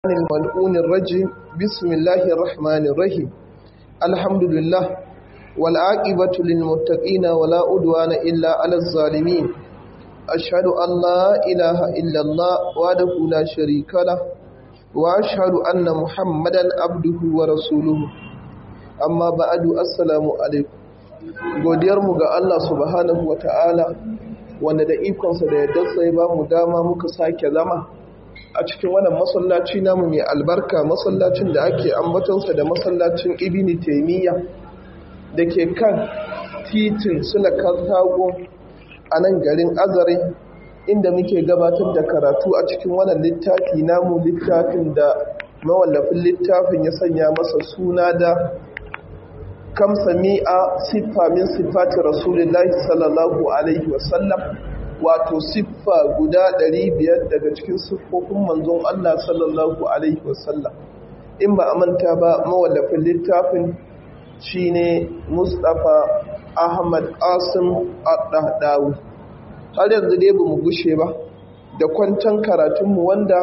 الملعون الرجيم بسم الله الرحمن الرحيم الحمد لله والعاقبة للمتقين ولا أدوان إلا على الظالمين أشهد أن لا إله إلا الله وحده لا شريك له وأشهد أن محمدا عبده ورسوله أما بعد السلام عليكم godiyarmu ga Allah subhanahu wa ta'ala wanda da ikonsa da yadda ya ba mu dama muka sake zama a cikin wannan masallaci namu mai albarka masallacin da ake ambatonsa da masallacin ibini taimiyya da ke kan titin sulakar tago a nan garin azare inda muke gabatar da karatu a cikin wannan littafi namu littafin da mawallafin littafin ya sanya masa suna da kamsa mi'a siffa min siffati rasulullahi sallallahu alaihi wasallam wato siffa guda 500 daga cikin siffofin manzon Allah sallallahu alaihi wasallam in ba a manta ba mawallafin littafin shine Mustapha Ahmad Qasim Ad-Dahdawi har yanzu dai bamu gushe ba da kwancan karatunmu wanda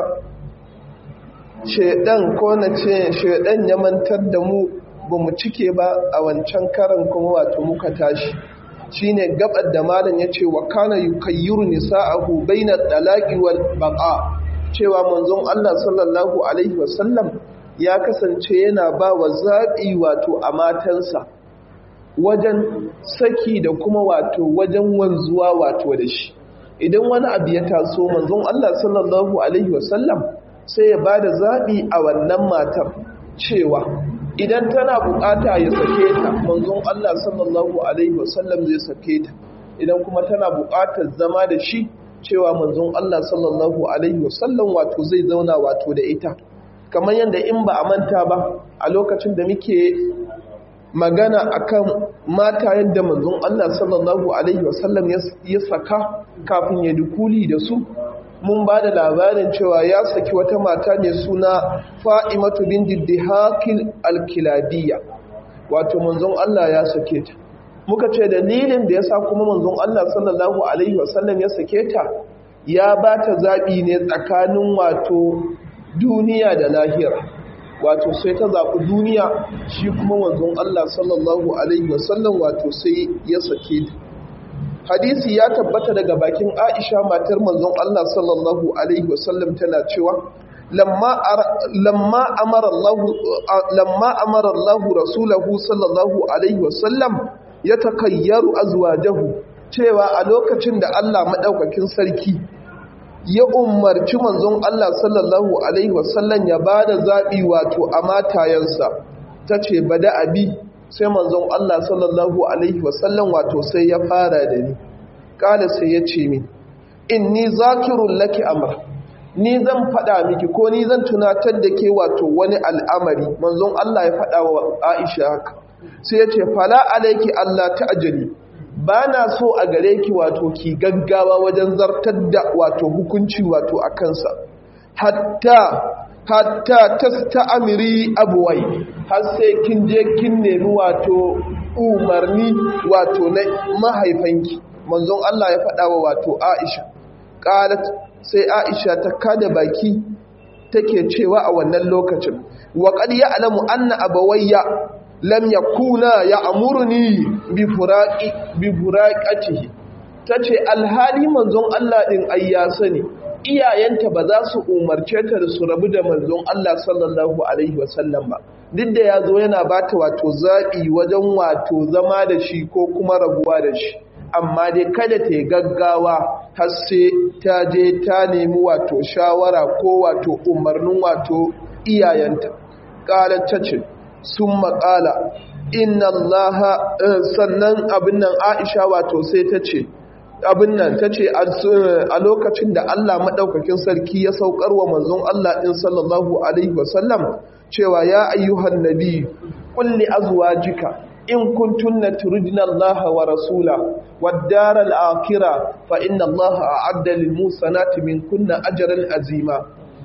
shedan ko na ce shedan ya mantar da mu bamu cike ba a wancan karan kuma wato muka tashi shine gabar da malam yace wa kana yukayyiru nisa'ahu baina talaqi wal baqa cewa manzon Allah sallallahu alaihi wasallam ya kasance yana ba wa zabi wato a matansa wajen saki da kuma wato wajen wanzuwa wato da shi idan wani abu ya taso manzon Allah sallallahu alaihi wasallam sai ya bada zabi a wannan matar cewa idan tana bukata ya sake ta manzon Allah sallallahu alaihi wasallam zai sake ta idan kuma tana bukatar zama da shi cewa manzon Allah sallallahu alaihi wasallam wato zai zauna wato da ita kamar yadda in ba a manta ba a lokacin da muke magana akan mata yadda manzon Allah sallallahu alaihi wasallam ya saka kafin ya dukuli da su mun ba da labarin cewa ya saki wata mata ne suna fa'imatu bin diddihakil alkilabiya wato manzon Allah ya sake ta muka ce dalilin da ya sa kuma manzon Allah sallallahu Alaihi wasallam ya sake ta ya ba ta zaɓi ne tsakanin wato duniya da lahira wato sai ta zaɓi duniya shi kuma manzon Allah sallallahu Alaihi wasallam wato sai ya sake ta hadisi ya tabbata daga bakin Aisha matar manzon Allah sallallahu alaihi wasallam tana cewa lamma lamma amara Allah lamma amara Allah rasulahu sallallahu alaihi wasallam ya takayyaru azwajahu cewa a lokacin da Allah madaukakin sarki ya umarci manzon Allah sallallahu alaihi wasallam ya bada zabi wato a matayansa tace bada abi sai manzon Allah sallallahu Alaihi wasallam wato sai ya fara da ni ƙala sai ya ce min in ni zakirun laki amur ni zan faɗa miki ko ni zan tunatar da ke wato wani al'amari manzon Allah ya faɗa wa Aisha haka sai ya ce fala alaiki Allah ta ajali ba na so a gare ki wato ki gaggawa wajen zartar da wato hukunci wato a kansa hatta hatta tasta'miri abwai har sai kin je kin nemi wato umarni wato na mahaifanki manzon Allah ya faɗa wa wato Aisha qalat sai Aisha ta kada baki take cewa a wannan lokacin wa qad ya'lamu anna abawayya lam yakuna ya'muruni bi furaqi bi furaqatihi tace alhali manzon Allah din ayya sani iyayenta ba za su umarce ta da su rabu da manzon Allah sallallahu Alaihi wasallam ba duk da ya zo yana ba ta wato zaɓi wajen wato zama da shi ko kuma rabuwa da shi amma dai kada ta yi gaggawa har sai ta je ta nemi wato shawara ko wato umarnin wato iyayenta ƙalar ta ce sun maƙala inna allaha sannan abin nan aisha wato sai ta ce abin nan ta ce a lokacin da Allah maɗaukakin sarki ya saukar wa manzon Allah ɗin sallallahu Alaihi wasallam cewa ya ayyuhan nabi kulli azwajika in kuntunna turidna Allah wa rasula wad daral akhirah fa inna Allah a'adda lil musanati min kunna ajran azima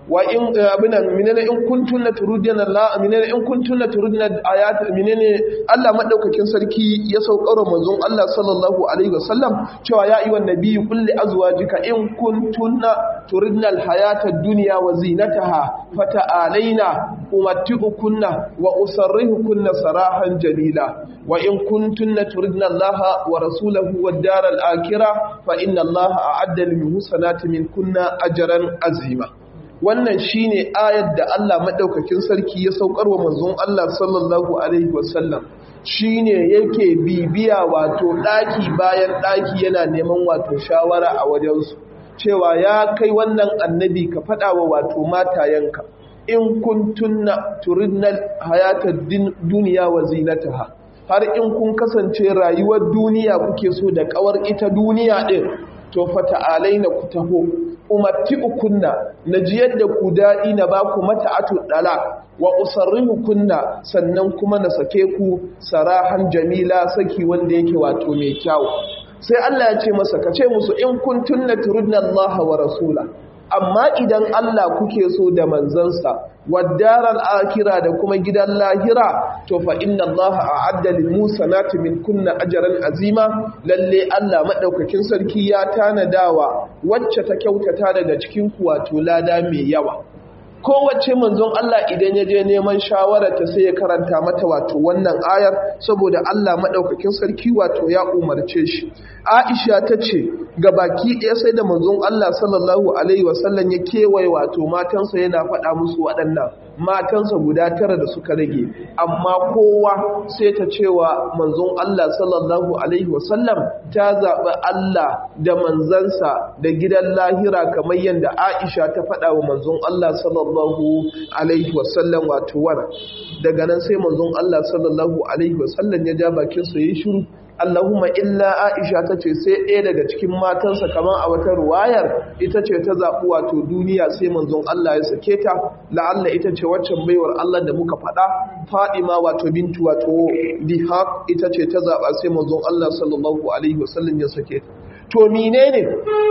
wa in abina minene in kuntunna turidina Allah minene in kuntunna turidina ayat minene Allah madaukakin sarki ya saukar manzon Allah sallallahu alaihi wasallam cewa ya ayyuhan nabiyyu qul li azwajika in kuntunna turidna alhayata ad-dunya wa zinataha fata'alaina umatti'ukunna wa usarrihukunna sarahan jalila wa in kuntunna turidna Allah wa rasulahu wad-dara al-akhirah fa inna Allah a'adda lil muhsanati minkunna ajran azima wannan shine ayar da Allah madaukakin sarki ya saukar wa manzon Allah sallallahu alaihi wasallam shine yake bibiya wato daki bayan daki yana neman wato shawara a wajensu cewa ya kai wannan annabi ka faɗa wa wato matayenka in kuntunna turidnal hayatad duniya wa zinataha har in kun kasance rayuwar duniya kuke so da kawar ita duniya din to fata'alaina ku taho umatti ukunna na ji yadda ku daɗi na ba ku mata atu ɗala wa usarrihu kunna sannan kuma na sake ku sarahan jamila saki wanda yake wato mai kyau sai Allah ya ce masa ka ce musu in kuntunna turidna Allah wa rasula amma idan Allah kuke so da manzansa waddaral akira da kuma gidan lahira to fa inna Allah a'adda lil musanati min kunna ajran azima lalle Allah madaukakin sarki ya tanadawa wacce ta kyautata daga cikin ku wato lada mai yawa kowace manzon Allah idan ya je neman shawararta sai ya karanta mata wato wannan ayar saboda Allah madaukakin sarki wato ya umarce shi Aisha ta ce ga baki ɗaya sai da manzon Allah sallallahu alaihi wasallam ya kewaye wato matansa yana faɗa musu waɗannan matansa guda tara da suka rage amma kowa sai ta cewa manzon Allah sallallahu alaihi wasallam ta zaɓi Allah da manzansa da gidan lahira kamar yadda Aisha ta faɗa wa manzon Allah sallallahu alaihi wasallam wato wara daga nan sai manzon Allah sallallahu alaihi wasallam ya ja bakin sa yayi shiru Allahumma illa Aisha ta ce sai ɗaya daga cikin matansa kamar a wata ruwayar ita ce ta zaɓi wato duniya sai manzon Allah ya sake ta la'alla ita ce waccan baiwar Allah da muka faɗa Fadima wato bintu wato Dihaq ita ce ta zaɓa sai manzon Allah sallallahu alaihi wasallam ya sake ta to menene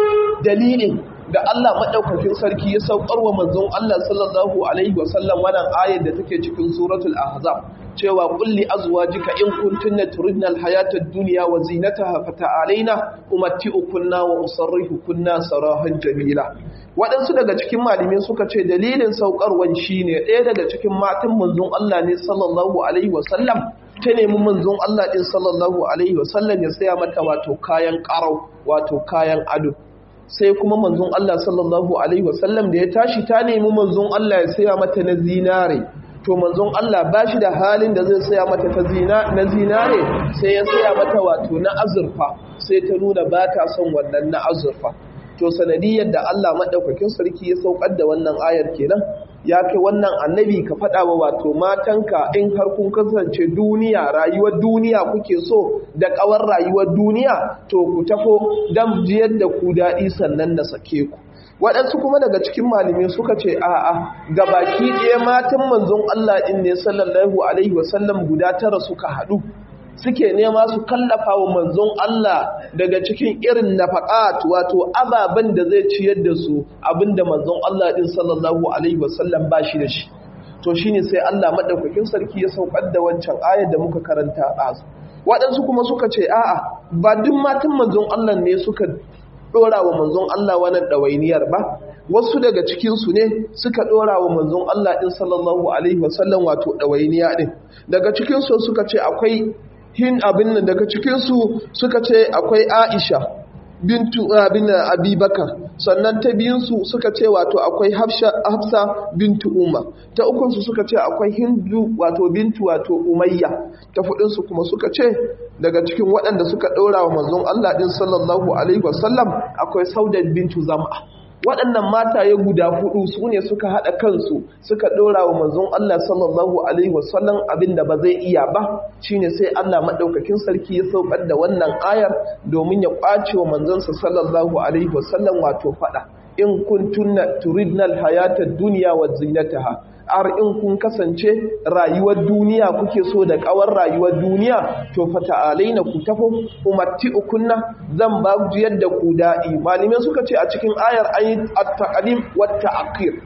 dalilin da Allah maɗaukakin sarki ya saukar wa manzon Allah sallallahu alaihi wasallam wannan ayar da take cikin suratul ahzab cewa kulli azwajika in kuntunna turidna alhayata ad-dunya wa zinataha fata'alaina umatti'ukunna wa usarrihukunna sarahan jamila waɗansu daga cikin malamai suka ce dalilin saukarwan shine ɗaya daga cikin matan manzon Allah ne sallallahu alaihi wasallam ta nemi manzon Allah din sallallahu alaihi wasallam ya saya mata wato kayan ƙarau wato kayan ado sai kuma manzon Allah sallallahu alaihi wasallam da ya tashi ta nemi manzon Allah ya saya mata na zinare to manzon Allah ba shi da halin da zai saya mata ta zina na zinare sai ya saya mata wato na azurfa sai ta nuna ba ta son wannan na azurfa to sanadiyar da Allah madaukakin sarki ya saukar da wannan ayar kenan ya kai wannan annabi ka faɗa wa wato matanka in har kun kasance duniya rayuwar duniya kuke so da ƙawar rayuwar duniya to ku tafo dan jiyar da ku daɗi sannan na sake ku waɗansu kuma daga cikin malamai suka ce a'a ga baki ɗaya matan manzon Allah ɗin ne sallallahu alaihi wasallam guda tara suka haɗu suke nema su kallafa wa manzon Allah daga cikin irin nafaqat wato ababen da zai ciyar da su abinda manzon Allah ɗin sallallahu alaihi wasallam ba shi da shi to shine sai Allah madaukakin sarki ya saukar da wancan ayar da muka karanta a waɗansu kuma suka ce a'a ba duk matan manzon Allah ne suka ɗora wa manzon Allah wannan ɗawainiyar ba wasu daga cikinsu ne suka ɗora wa manzon Allah ɗin sallallahu alaihi wasallam wato ɗawainiya ɗin daga cikinsu suka ce akwai hin abin nan daga cikinsu suka ce akwai aisha bintu abin abubakar sannan ta biyunsu suka ce wato akwai hafsa bintu umar ta ukunsu suka ce akwai hindu wato bintu wato umayya ta fudinsu kuma suka ce daga cikin waɗanda suka ɗora wa manzon Allah ɗin sallallahu alaihi wasallam akwai saudat bintu zama waɗannan mataye guda hudu su ne suka haɗa kansu suka ɗora wa manzon Allah sallallahu alaihi wasallam abinda ba zai iya ba shine sai Allah maɗaukakin sarki ya saukar da wannan ayar domin ya ƙwace wa manzonsa sallallahu alaihi wasallam wato faɗa in kuntunna turidna alhayata dunya wa zinataha har in kun kasance rayuwar duniya kuke so da kawar rayuwar duniya to fata'alaina ku tafo umatti ukunna zan ba ku yadda ku daɗi malamai suka ce a cikin ayar ayi at-taqdim wa ta'khir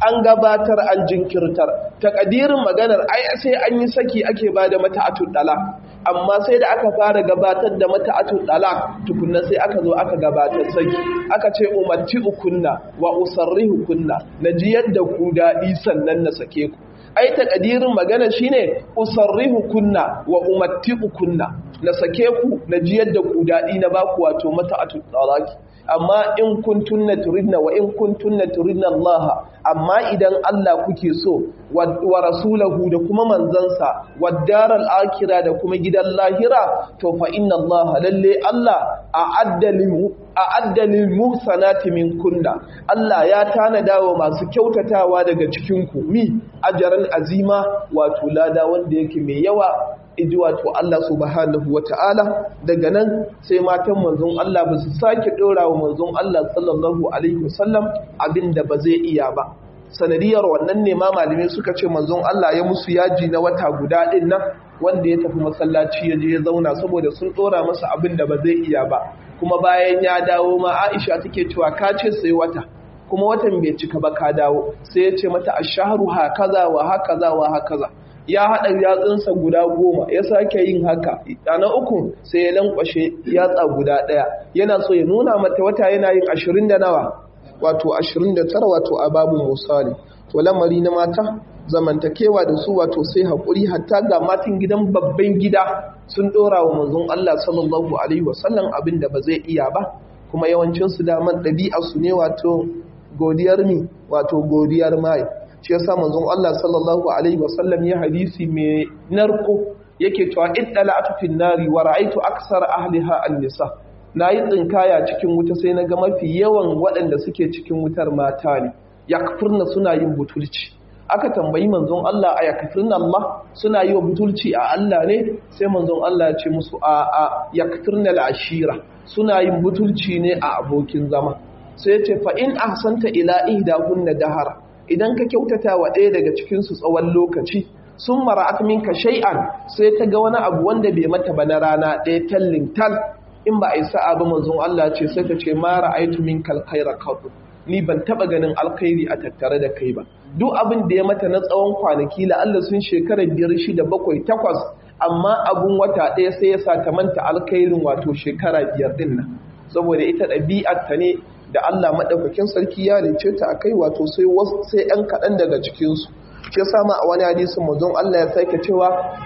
an gabatar an jinkirtar takadirin maganar ai sai an yi saki ake ba da mata dala amma sai da aka fara gabatar da mata dala tukunna sai aka zo aka gabatar saki aka ce umarci ukunna wa usarrihu kunna naji yadda ku daɗi sannan na sake ku ai takadirin magana shine usarrihu kunna wa umatti'u kunna na sake ku na ji yadda ku dadi na baku wato mata talaki amma in kuntunna turidna wa in kuntunna turidna Allah amma idan Allah kuke so wa rasulahu da kuma manzansa wa daral akhirah da kuma gidan lahira to fa inna Allah lalle Allah a'adda lil a'adda lil muhsanati min kunna Allah ya tanada wa masu kyautatawa daga cikin ku mi ajran azima wato lada wanda yake mai yawa iji wato Allah subhanahu wa ta'ala daga nan sai matan manzon Allah ba su sake ɗora wa manzon Allah sallallahu Alaihi wasallam abin da ba zai iya ba. Sanadiyar wannan ne ma malamai suka ce manzon Allah ya musu yaji na wata guda ɗin nan wanda ya tafi masallaci ya je ya zauna saboda sun ɗora masa abin da ba zai iya ba. Kuma bayan ya dawo ma Aisha take cewa ka ce sai wata. kuma watan bai cika ba ka dawo sai ya ce mata ashharu hakaza wa hakaza wa hakaza ya haɗa yatsunsa guda goma ya sake yin haka na uku sai ya lankwashe yatsa guda ɗaya yana so ya nuna mata wata yana yin ashirin da nawa wato ashirin da tara wato a babu musali to lamari na mata zamantakewa da su wato sai haƙuri hatta ga matan gidan babban gida sun ɗora wa manzon Allah sallallahu alaihi wasallam abin da ba zai iya ba kuma yawancinsu daman ɗabi'arsu ne wato godiyar mi wato godiyar mai shi yasa manzon Allah sallallahu alaihi wasallam ya hadisi mai narko yake cewa iddala'atu fin nari wa ra'aytu aksar ahliha an-nisa nayi tsinkaya cikin wuta sai naga mafi yawan waɗanda suke cikin wutar mata ne yakfurna suna yin butulci aka tambayi manzon Allah a yakfurna Allah suna yi wa butulci a Allah ne sai manzon Allah ya ce musu a a yakfurna al-ashira suna yin butulci ne a abokin zama sai ya ce fa in ahsanta ila ihdahunna dahara idan ka kyautata wa ɗaya daga cikinsu tsawon lokaci sun mara minka shay'an sai ta ga wani abu wanda bai mata ba na rana ɗaya tallin tal in ba a yi sa'a ba manzon Allah ce sai ta ce ma ra'aitu min kalkaira qat ni ban taba ganin alkhairi a tattare da kai ba duk abin da ya mata na tsawon kwanaki la Allah sun shekara biyar shida bakwai takwas amma abun wata ɗaya sai ya sa ta manta alkhairin wato shekara biyar din nan saboda ita ɗabi'ar ta ne da Allah maɗaukakin sarki ya rice ta a kai wato sai sai ‘yan kaɗan daga cikinsu shi ya sama a wani hadisin mazon Allah ya sake cewa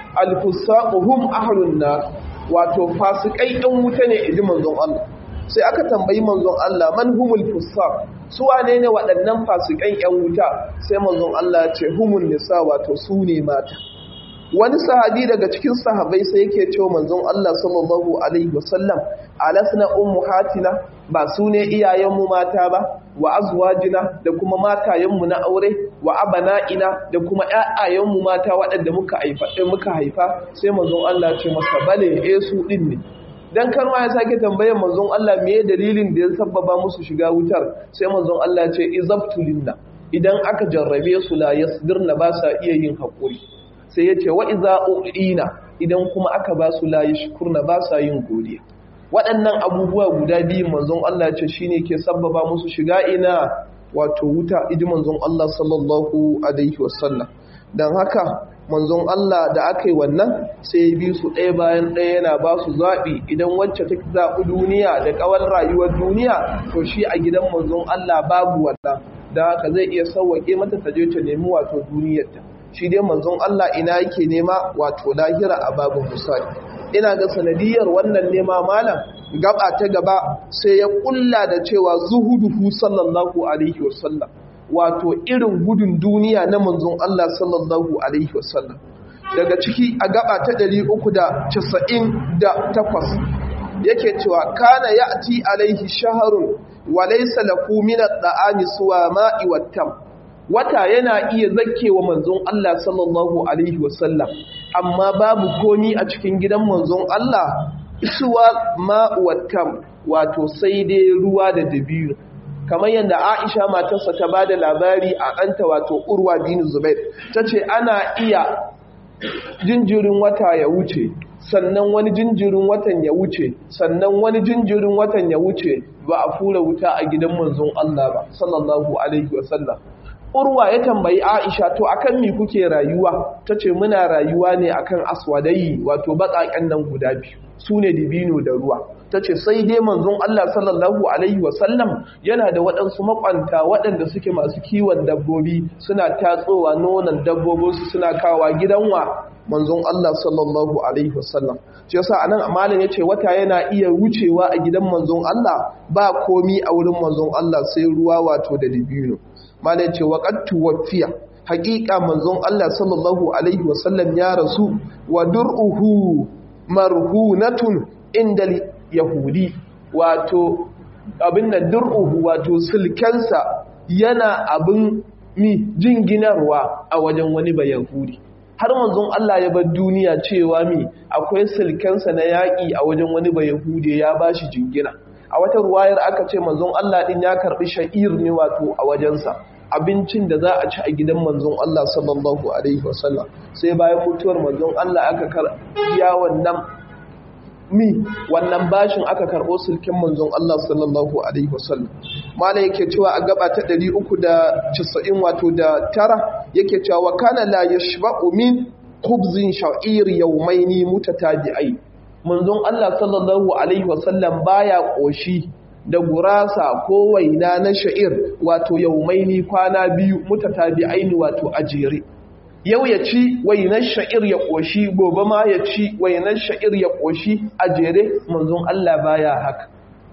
alfusaquhum ahlun nar wato fasikai ɗan wuta ne idi manzon Allah sai aka tambayi manzon Allah man humul fusaq su wane ne waɗannan fasikan ‘yan wuta sai manzon Allah ya ce humul nisa wato su ne mata wani sahabi daga cikin sahabai sai yake cewa manzon Allah sallallahu alaihi wasallam alasna ummuhatina ba su ne iyayenmu mata ba wa azwajina da kuma matayenmu na aure wa abana'ina da kuma ƴaƴayenmu mata waɗanda muka haifa muka haifa sai manzon Allah ce masa bale eh su din ne dan kar ma ya sake tambayar manzon Allah me dalilin da ya sabbaba musu shiga wutar sai manzon Allah ya ce izabtulinna idan aka jarrabe su la yasbirna ba sa iya yin hakuri sai ya ce wa'iza u'ina idan kuma aka ba su layi shukurna ba sa yin godiya waɗannan abubuwa guda biyu manzon Allah ce shi ne ke sabbaba musu shiga ina wato wuta iji manzon Allah sallallahu Alaihi wasallam don haka manzon Allah da aka yi wannan sai ya bi su ɗaya bayan ɗaya yana ba su zaɓi idan wacce ta zaɓi duniya da ƙawar rayuwar duniya to shi a gidan manzon Allah babu wannan da haka zai iya sauwaƙe mata ta je ta nemi wato duniyarta shi dai manzon Allah ina yake nema wato lahira a babu musali ina ga sanadiyar wannan nema malam gaba ta gaba sai ya kulla da cewa zuhuduhu sallallahu alaihi wasallam wato irin gudun duniya na manzon Allah sallallahu alaihi wasallam daga ciki a gaba ta 398 yake cewa kana ya'ti alaihi shaharun wa laysa lahu min at-ta'ami suwa ma'i wat-tam wata yana iya zakkewa manzon Allah sallallahu alaihi wasallam amma babu komi a cikin gidan manzon Allah isuwa ma'uwatam wato sai dai ruwa da dabiru kamar yadda Aisha matarsa ta bada labari a ɗanta wato Urwa bin Zubair tace ana iya jinjirin wata ya wuce sannan wani jinjirin watan ya wuce sannan wani jinjirin watan ya wuce ba a fura wuta a gidan manzon Allah ba sallallahu alaihi wasallam urwa ya tambayi aisha to akan mi kuke rayuwa ta ce muna rayuwa ne akan aswadai wato baƙaƙen nan guda biyu su ne dibino da ruwa ta ce sai dai manzon Allah sallallahu alaihi wasallam yana da waɗansu makwanta waɗanda suke masu kiwon dabbobi suna tatsowa nonon dabbobinsu suna kawa gidanwa manzon Allah sallallahu alaihi wasallam shi yasa anan amalin yace wata yana iya wucewa a gidan manzon Allah ba komi a wurin manzon Allah sai ruwa wato da dibino malai ce waqattu wafiya haƙiƙa manzon Allah sallallahu alaihi wasallam ya rasu wa dur'uhu marhunatun inda yahudi wato abin da dur'uhu wato silkensa yana abin mi jinginarwa a wajen wani ba yahudi har manzon Allah ya bar duniya cewa mi akwai silkensa na yaƙi a wajen wani ba yahudi ya ba shi jingina a wata ruwayar aka ce manzon Allah din ya karbi sha'ir ne wato a wajensa abincin da za a ci a gidan manzon Allah sallallahu alaihi wasallam sai bayan mutuwar manzon Allah aka karbiya wannan mi wannan bashin aka karbo sulkin manzon Allah sallallahu alaihi wasallam mala yake cewa a gaba ta 390 wato da tara yake cewa wa kana la yashba'u min khubzin sha'ir yawmaini mutatabi'ai manzon Allah sallallahu alaihi wasallam baya koshi da gurasa ko waina na sha'ir wato yaumaini kwana biyu mutatabi'aini wato ajere yau ya ci wainar sha'ir ya koshi gobe ma ya ci wainar sha'ir ya koshi ajere manzon Allah baya haka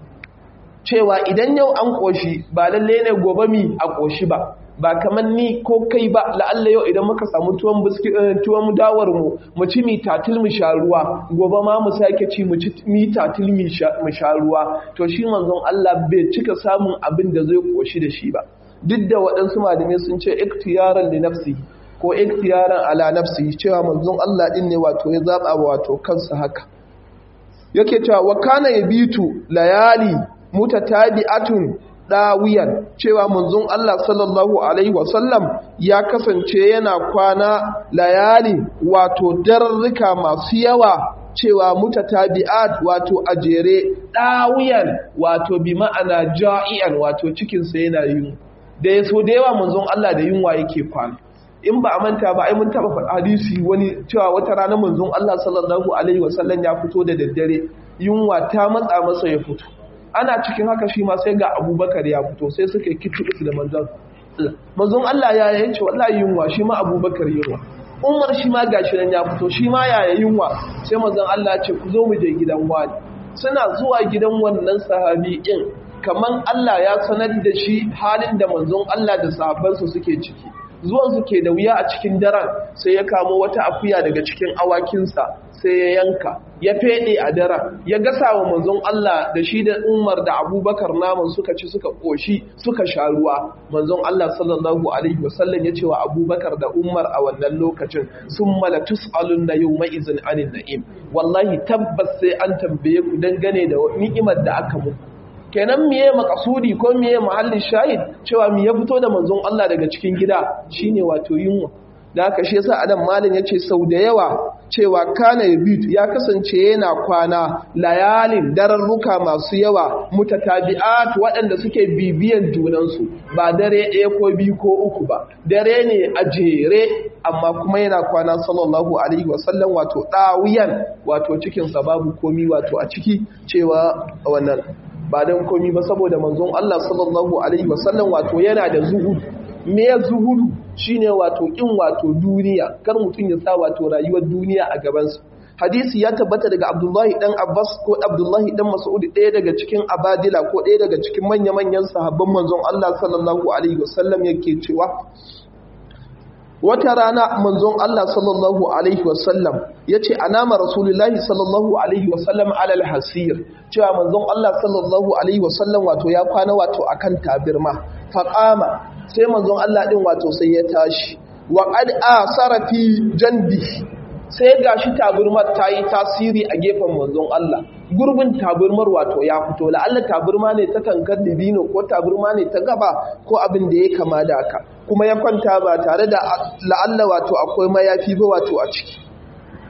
cewa idan yau an koshi ba lalle ne gobe mi a koshi ba ba kamar ni ko kai ba la'alla yau idan muka samu tuwon biski tuwon dawar mu mu ci mi tatil mu sha ruwa gobe ma mu sake ci mu ci mi tatil mu sha ruwa to shi manzon Allah bai cika samun abin da zai koshi da shi ba duk da waɗansu malamai sun ce iktiyaran li nafsi ko iktiyaran ala nafsi cewa manzon Allah din ne wato ya zaba wato kansa haka yake cewa wa kana yabitu layali mutatabi'atun ɗawiyan cewa manzon Allah sallallahu Alaihi wasallam ya kasance yana kwana layali wato dararrika masu yawa cewa mutatabi'at wato a jere ɗawiyan wato bi ma'ana ja'iyan wato cikinsa yana yin da ya so da yawa manzon Allah da yunwa yake kwana in ba a manta ba ai mun taba hadisi wani cewa wata rana manzon Allah sallallahu alaihi wasallam ya fito da daddare yunwa ta matsa masa ya fito ana cikin haka shi ma sai ga abubakar ya fito sai suka yi kitu da manzon manzon Allah ya yi ce wallahi yunwa shi ma abubakar yunwa umar shi ma gashi nan ya fito shi ma ya yi yunwa sai manzon Allah ce ku zo mu je gidan wani suna zuwa gidan wannan sahabi din kaman Allah ya sanar da shi halin da manzon Allah da sahabbansa suke ciki zuwan su ke da wuya a cikin daren sai ya kamo wata akuya daga cikin awakinsa sai ya yanka ya fede a daren ya gasa wa manzon Allah da shi da Umar da Abubakar naman suka ci suka koshi suka sha ruwa manzon Allah sallallahu alaihi wasallam ya ce wa Abubakar da Umar a wannan lokacin sun mala tus'alun na yawma izin anin na'im wallahi tabbas sai an tambaye ku dangane da ni'imar da aka muku kenan miye makasudi ko miye mahallin shahid cewa mi ya fito da manzon Allah daga cikin gida shine wato yunwa da haka shi yasa adam malin yace sau da yawa cewa kana yabit ya kasance yana kwana layalin dararruka masu yawa mutatabi'at waɗanda suke bibiyan junansu ba dare ɗaya ko biyu ko uku ba dare ne a jere amma kuma yana kwana sallallahu alaihi wasallam wato ɗawiyan wato cikinsa babu komi wato a ciki cewa wannan ba don komi ba saboda manzon Allah sallallahu alaihi wasallam wato yana da zuhudu me zuhudu shine wato kin wato duniya kar mutum ya sa wato rayuwar duniya a gabansa hadisi ya tabbata daga Abdullahi dan Abbas ko Abdullahi dan Mas'ud ɗaya daga cikin abadila ko ɗaya daga cikin manya-manyan sahabban manzon Allah sallallahu alaihi wasallam yake cewa wata rana manzon Allah sallallahu alaihi wasallam yace anama rasulullahi sallallahu alaihi wasallam alal hasir cewa manzon Allah sallallahu alaihi wasallam wato ya kwana wato akan tabirma faqama sai manzon Allah din wato sai ya tashi wa qad asara fi janbi sai gashi tabirmar ta yi tasiri a gefen manzon Allah gurbin tabirmar wato ya fito la'alla tabirma ne ta tankar dibino ko tabirma ne ta gaba ko abin da ya kama da haka kuma ya kwanta ba tare da la'alla wato akwai mayafi ba wato a ciki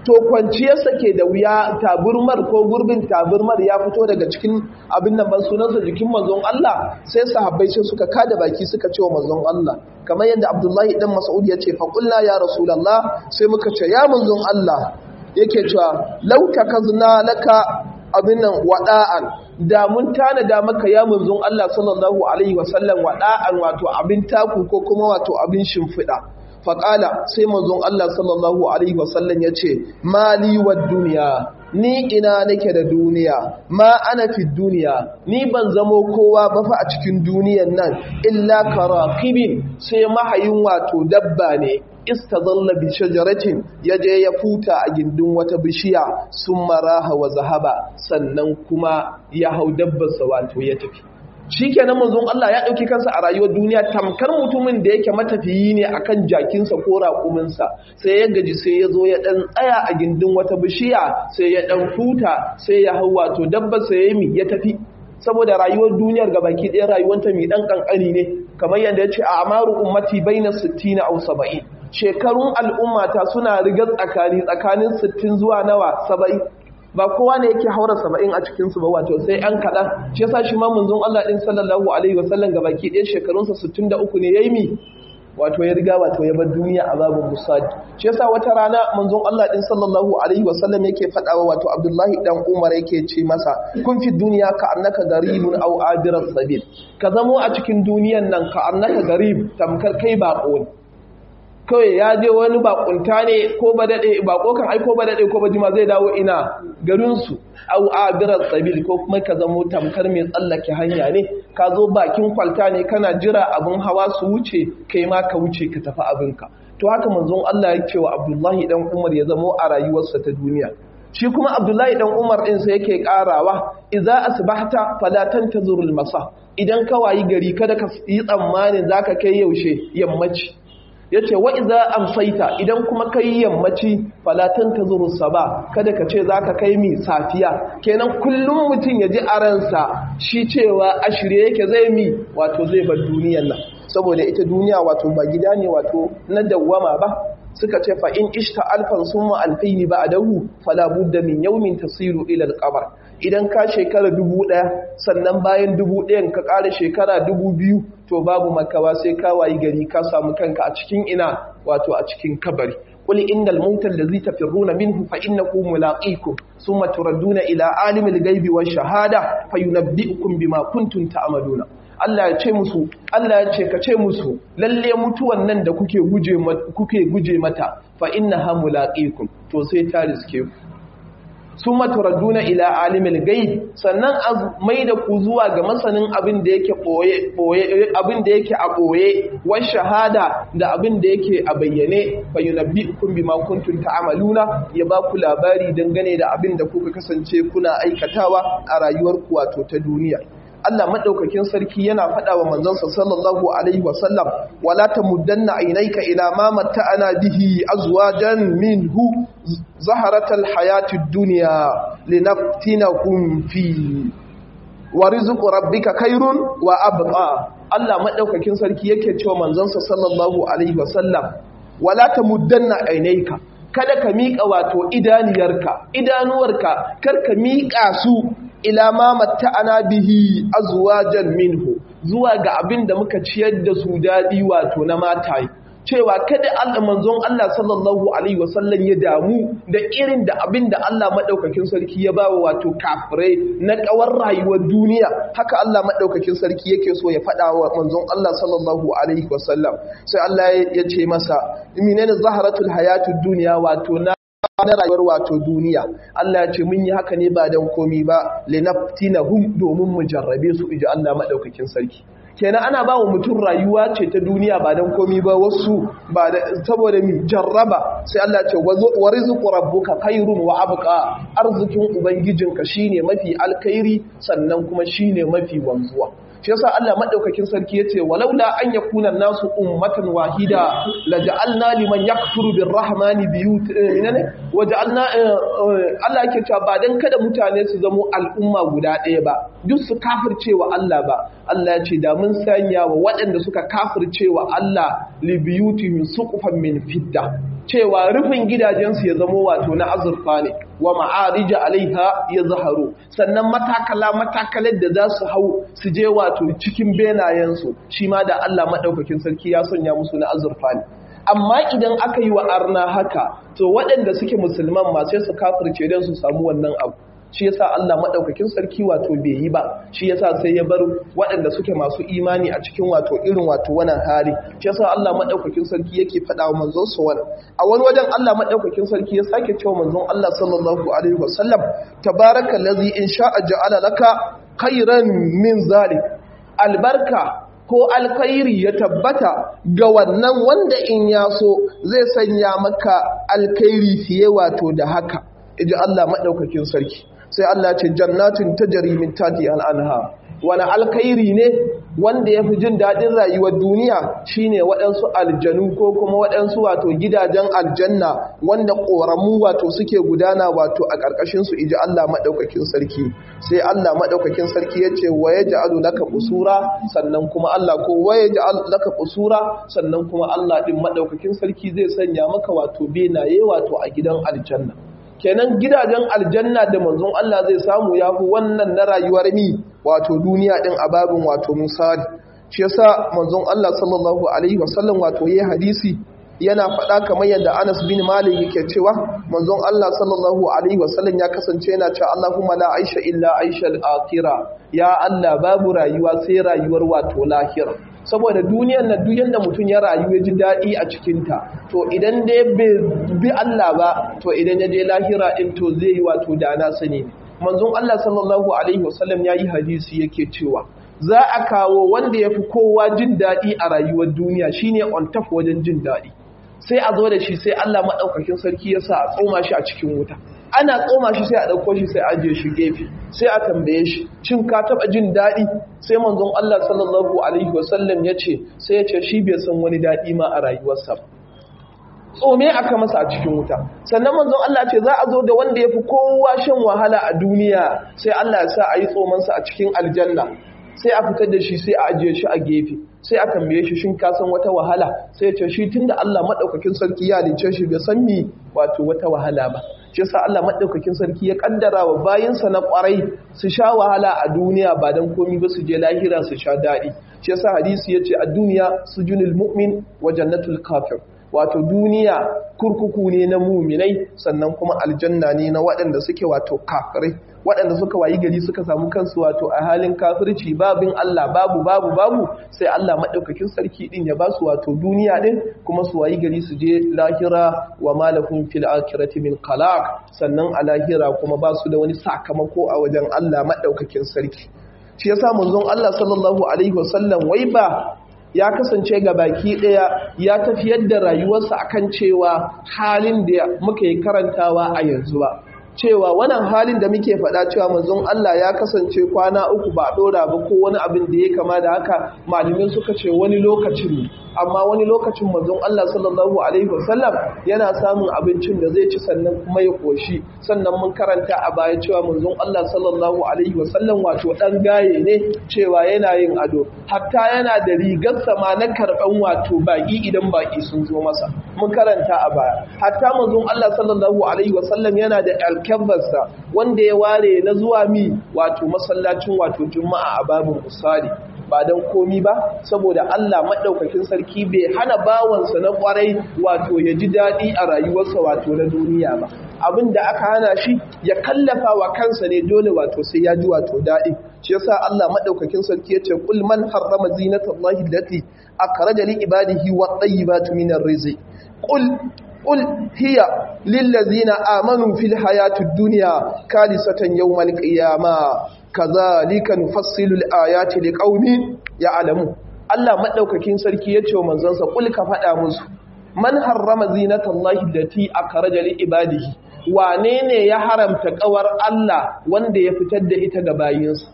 to kwanciyarsa ke da wuya taburmar ko gurbin taburmar ya fito daga cikin abin nan ban sunansa jikin manzon Allah sai sahabbai sai suka kada baki suka ce wa manzon Allah kamar yadda Abdullahi dan Mas'ud ya ce fa qulna ya rasulullah sai muka ce ya manzon Allah yake cewa law takazna laka abin nan wada'an da mun tanada maka ya manzon Allah sallallahu alaihi wasallam wada'an wato abin taku ko kuma wato abin shimfiɗa faƙala sai manzon Allah sallallahu Alaihi wasallam ya ce mali wa duniya ni ina nake da duniya ma ana fi duniya ni ban zamo kowa ba fa a cikin duniyan nan illa karakibin sai mahayin wato dabba ne istazalla bi shajaratin yaje ya futa a gindin wata bishiya sun maraha wa zahaba sannan kuma ya hau dabbarsa wato ya tafi shi kenan manzon Allah ya ɗauki kansa a rayuwar duniya tamkar mutumin da yake matafiyi ne akan jakinsa ko raƙuminsa sai ya gaji sai ya zo ya ɗan tsaya a gindin wata bishiya sai ya ɗan futa sai ya hau wato dabba sai ya mi ya tafi saboda rayuwar duniyar ga baki ɗaya rayuwanta mai ɗan ƙanƙani ne kamar yadda ya ce a amaru ummati baina 60 aw 70 shekarun al'ummata suna rigar tsakani tsakanin 60 zuwa nawa 70 ba kowa ne yake haura saba'in a cikinsu ba wato sai ‘yan kaɗan shi yasa shi ma munzon Allah ɗin sallallahu alaihi wasallam ga baki ɗaya shekarunsa 63 ne ya yi mi wato ya riga wato ya bar duniya a babin musadi shi yasa wata rana manzon Allah ɗin sallallahu alaihi wasallam yake faɗawa wato Abdullahi dan Umar yake ce masa kun fi duniya ka annaka garibun aw abiras sabil ka zamo a cikin duniyan nan ka annaka garib tamkar kai baƙo ne kawai ya je wani bakunta ne ko ba daɗe bako kan aiko ba daɗe ko ba jima zai dawo ina garinsu au abirar sabil ko kuma ka zamo tamkar mai tsallake hanya ne ka zo bakin kwalta ne kana jira abin hawa su wuce kai ma ka wuce ka tafi abinka to haka manzon Allah ya ce wa Abdullahi dan Umar ya zamo a rayuwarsa ta duniya shi kuma Abdullahi dan Umar din sai yake karawa idza asbahta fala tantazurul masa idan ka wayi gari kada ka yi tsammanin zaka kai yaushe yammaci ya ce wa iza amsaita idan kuma kai yammaci falatan ta zuru saba kada ka ce za ka kai mi safiya kenan kullum mutum ya ji a ransa shi cewa a shirye yake zai mi wato zai bar duniyan nan saboda ita duniya wato ba gida ne wato na dawwama ba suka ce fa in ishta alfan summa alfaini ba'dahu fala budda min yawmin tasiru ila alqabr idan ka shekara dubu ɗaya sannan bayan dubu ɗayan ka ƙara shekara dubu biyu to babu makawa sai ka wayi gari ka samu kanka a cikin ina wato a cikin kabari قل إن الموت الذي تفرون منه فإنه ملاقيكم ثم تردون إلى عالم الغيب والشهادة فينبئكم بما كنتم تعملون Allah ya ce musu Allah ya ce ka ce musu lalle mutuwan nan da kuke guje kuke guje mata fa innaha mulaqikum to sai ta riske ku summa turaduna ila alimil ghaib sannan a mai da ku zuwa ga masanin abin da yake boye boye abin da yake a boye wa shahada da abin da yake a bayyane fa yunabbiukum bima kuntum ta'maluna ya ba ku labari dangane da abin da kuka kasance kuna aikatawa a rayuwarku wato ta duniya Allah madaukakin sarki yana faɗa wa manzansa sallallahu alaihi wasallam wala tamuddanna aynayka ila ma matta'ana bihi azwajan minhu zaharatal hayatid dunya linaftinahum fi wa rizqu rabbika khairun wa abqa Allah madaukakin sarki yake cewa manzansa sallallahu alaihi wasallam wala tamuddanna aynayka kada ka miƙa wato idaniyarka idanuwarka kar ka miƙa su ila ma matta'ana bihi azwajan minhu zuwa ga abin da muka ciyar da su dadi wato na mataye cewa kada Allah manzon Allah sallallahu alaihi wasallam ya damu da irin da abin da Allah madaukakin sarki ya bawa wato kafirai na kawar rayuwar duniya haka Allah madaukakin sarki yake so ya faɗa wa manzon Allah sallallahu alaihi wasallam sai Allah ya ce masa menene zaharatul hayatud dunya wato na na rayuwar wato duniya Allah ya ce mun yi haka ne ba dan komi ba linaftinahum domin mu jarrabe su iji Allah madaukakin sarki kenan ana ba wa mutum rayuwa ce ta duniya ba don komi ba wasu ba da saboda mi jarraba sai Allah ce wa rizqu rabbuka khairun wa abqa arzikin ubangijinka shine mafi alkhairi sannan kuma shine mafi wanzuwa shi yasa Allah madaukakin sarki yace walaula an yakuna nasu ummatan wahida laja'alna liman yakfuru birrahmani biyut ne waja'alna Allah yake cewa ba dan kada mutane su zamo al'umma guda ɗaya ba duk su kafircewa Allah ba Allah ya ce da mun sanya wa waɗanda suka kafircewa Allah li biyutihim suqufan min fidda cewa rufin gidajensu ya zamo wato na azurfa ne wa ma'arija alaiha ya zaharu sannan matakala matakalar da za su hau su je wato cikin benayensu shi ma da Allah maɗaukakin sarki ya sanya musu na azurfa ne amma idan aka yi wa arna haka to waɗanda suke musulman ma sai su kafirce don su samu wannan abu shi yasa Allah madaukakin sarki wato bai yi ba shi yasa sai ya bar waɗanda suke masu imani a cikin wato irin wato wannan hali shi yasa Allah madaukakin sarki yake faɗa wa manzon sa wannan a wani wajen Allah madaukakin sarki ya sake cewa manzon Allah sallallahu alaihi wasallam tabarakallazi in sha'a ja'ala laka khairan min zalik albarka ko alkhairi ya tabbata ga wannan wanda in ya so zai sanya maka alkhairi fiye wato da haka iji Allah madaukakin sarki sai Allah ce jannatin tajri min tati al'anha wani alkhairi ne wanda ya fi jin daɗin rayuwar duniya shine waɗansu aljanu ko kuma waɗansu wato gidajen aljanna wanda ƙoramu wato suke gudana wato a ƙarƙashinsu iji Allah maɗaukakin sarki sai Allah maɗaukakin sarki ya ce wa ya ja'alu laka usura sannan kuma Allah ko wa ya ja'alu laka usura sannan kuma Allah ɗin maɗaukakin sarki zai sanya maka wato benaye wato a gidan aljanna kenan gidajen aljanna da manzon Allah zai samu ya fi wannan na rayuwar mi wato duniya din a babin wato misali shi yasa manzon Allah sallallahu alaihi wasallam wato yayi hadisi yana faɗa kamar yadda Anas bin Malik yake cewa manzon Allah sallallahu alaihi wasallam ya kasance yana cewa Allahumma la aisha illa aisha al-akhirah ya Allah babu rayuwa sai rayuwar wato lahira saboda duniyar na duk yanda mutum ya rayu ya ji daɗi a cikinta to idan dai bai bi Allah ba to idan ya je lahira din to zai yi wato da na sani manzon Allah sallallahu alaihi wasallam ya yi hadisi yake cewa za a kawo wanda ya fi kowa jin daɗi a rayuwar duniya shine on top wajen jin daɗi sai a zo da shi sai Allah maɗaukakin sarki ya sa a tsoma shi a cikin wuta ana tsoma shi sai a ɗauko shi sai a ajiye shi gefe sai a tambaye shi cin ka taɓa jin daɗi sai manzon Allah sallallahu alaihi wasallam ya ce sai ya ce shi bai san wani daɗi ma a rayuwarsa tsome aka masa a cikin wuta sannan manzon Allah ce za a zo da wanda ya fi kowa shan wahala a duniya sai Allah ya sa a yi tsomansa a cikin aljanna sai a fitar da shi sai a ajiye shi a gefe sai a tambaye shi shin ka san wata wahala sai ya ce shi tunda Allah madaukakin sarki ya halice shi bai san mi wato wata wahala ba shi yasa Allah madaukakin sarki ya kaddara wa bayinsa na kwarai su sha wahala a duniya ba dan komai ba su je lahira su sha dadi shi yasa hadisi yace a duniya sujunul mu'min wa jannatul kafir wato duniya kurkuku ne na muminai sannan kuma aljanna ne na waɗanda suke wato kafirai waɗanda suka wayi gari suka samu kansu wato a halin kafirci babin Allah babu babu babu sai Allah maɗaukakin sarki ɗin ya ba su wato duniya ɗin kuma su wayi gari su je lahira wa malahum fil akhirati min qalaq sannan a lahira kuma ba su da wani sakamako a wajen Allah maɗaukakin sarki shi yasa manzon Allah sallallahu alaihi wasallam wai ba ya kasance ga baki ɗaya ya tafiyar da rayuwarsa akan cewa halin da muka yi karantawa a yanzu ba cewa wannan halin da muke faɗa cewa manzon Allah ya kasance kwana uku ba ɗora ba ko wani abin da ya kama da haka malumin suka ce wani lokacin ne amma wani lokacin manzon Allah sallallahu alaihi wasallam yana samun abincin da zai ci sannan kuma ya koshi sannan mun karanta a baya cewa manzon Allah sallallahu alaihi wasallam wato dan gaye ne cewa yana yin ado hatta yana da rigar sama na karban wato baki idan baki sun zo masa mun karanta a baya hatta manzon Allah sallallahu alaihi wasallam yana da alkabarsa wanda ya ware na zuwa mi wato masallacin wato juma'a a babin usali ba don komi ba saboda Allah maɗaukakin sarki bai hana bawansa na ƙwarai wato ya ji daɗi a rayuwarsa wato na duniya ba abin da aka hana shi ya kallafa wa kansa ne dole wato sai ya ji wato daɗi shi yasa Allah maɗaukakin sarki ya ce kul man harrama zinatallahi allati akhraja li ibadihi wat tayyibatu minar rizq qul قل هي للذين آمنوا في الحياة الدنيا كالسة يوم القيامة كذلك نفصل الآيات لقوم يعلمون Allah madaukakin sarki ya ce wa manzansa kul ka faɗa musu man harrama zinatallahi allati akhraja li ibadihi wane ne ya haramta kawar Allah wanda ya fitar da ita ga bayinsa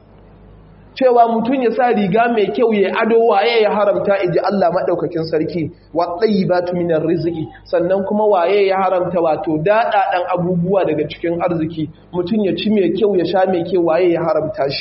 cewa mutum ya sa riga mai kyau ya ado waye ya haramta iji Allah maɗaukakin sarki wa tsayibatu minar riziki sannan kuma waye ya haramta wato daɗaɗan abubuwa daga cikin arziki mutum ya ci mai kyau ya sha mai kyau waye ya haramta shi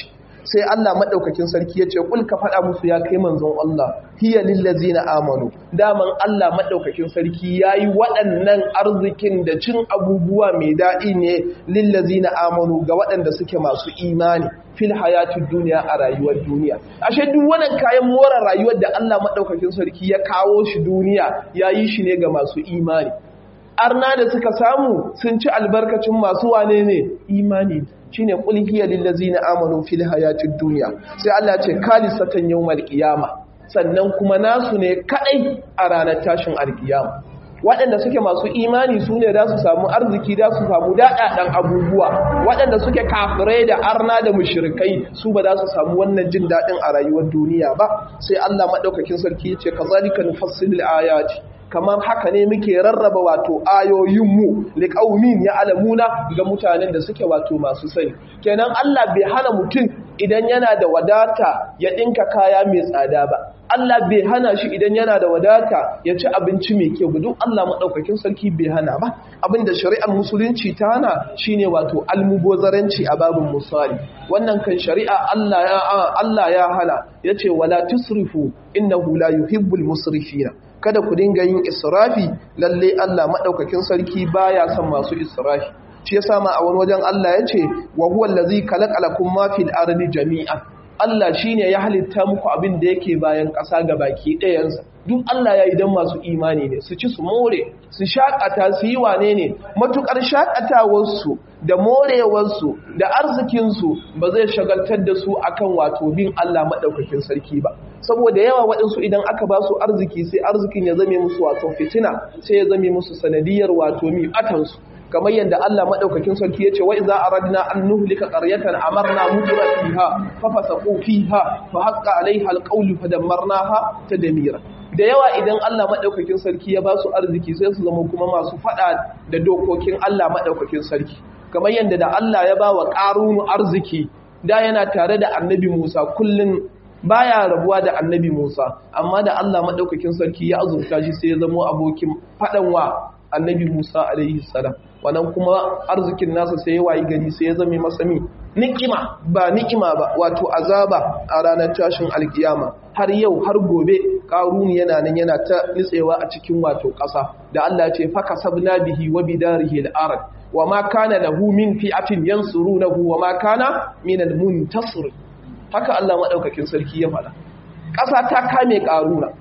sai Allah madaukakin sarki ya ce kul ka faɗa musu ya kai manzon Allah hiya lillazina amanu daman Allah madaukakin sarki yayi waɗannan arzikin da cin abubuwa mai daɗi ne lillazina amanu ga waɗanda suke masu imani fil hayatid duniya a rayuwar duniya ashe duk wannan kayan more rayuwar da Allah madaukakin sarki ya kawo shi duniya yayi shi ne ga masu imani arna da suka samu sun ci albarkacin masu wane ne imani shine qul hiya lil ladzina amanu fil hayatid dunya sai Allah ce kalisatan yawmal qiyama sannan kuma nasu ne kadai a ranar tashin alkiyama waɗanda suke masu imani su ne za su samu arziki za su samu daɗaɗen abubuwa waɗanda suke kafirai da arna da mushrikai su ba za su samu wannan jin daɗin a rayuwar duniya ba sai Allah maɗaukakin sarki ya ce kazalika nufassilul ayati kamar haka ne muke rarraba wato ayoyinmu liƙaumin ya alamuna ga mutanen da suke wato masu sani kenan Allah bai hana mutum idan yana da wadata ya ɗinka kaya mai tsada ba Allah bai hana shi idan yana da wadata ya ci abinci mai kyau duk Allah maɗaukakin sarki bai hana ba abinda shari'ar musulunci ta hana shine wato almubozaranci a babin misali wannan kan shari'a Allah ya Allah ya hana yace wala tusrifu innahu la yuhibbul musrifina kada ku dinga yin israfi lalle Allah madaukakin sarki baya son masu israfi shi yasa ma a wani wajen Allah yace wa huwa allazi khalaqalakum ma fil ardi jami'an Allah shine ya halitta muku abin da yake bayan ƙasa ga baki ɗayansa duk Allah ya yi don masu imani ne su ci su more su shakata su yi wane ne matukar shakatawarsu da morewarsu da arzikinsu ba zai shagaltar da su akan wato bin Allah maɗaukakin sarki ba saboda yawa waɗansu idan aka ba su arziki sai arzikin ya zame musu wato fitina sai ya zame musu sanadiyar wato mi atansu kamar yadda Allah madaukakin sarki yace wa idza aradna an nuhlika qaryatan amarna mujra fiha fa fasaqu fiha fa haqqa alaiha alqawlu fadammarnaha tadmira da yawa idan Allah madaukakin sarki ya ba su arziki sai su zama kuma masu fada da dokokin Allah madaukakin sarki kamar yadda da Allah ya ba wa qarunu arziki da yana tare da annabi Musa kullun baya rabuwa da annabi Musa amma da Allah madaukakin sarki ya azurta shi sai ya zama abokin fadan wa annabi Musa alaihi salam wannan kuma arzikin nasa sai ya wayi gari sai ya zame masa mi ni'ima ba ni'ima ba wato azaba a ranar tashin alkiyama har yau har gobe karuni yana nan yana ta nitsewa a cikin wato ƙasa da Allah ya ce faka sabna bihi wa bidarihi al-ard wa ma kana lahu min fi'atin yansurunahu wa ma kana min al-muntasir haka Allah madaukakin sarki ya faɗa ƙasa ta kame karuna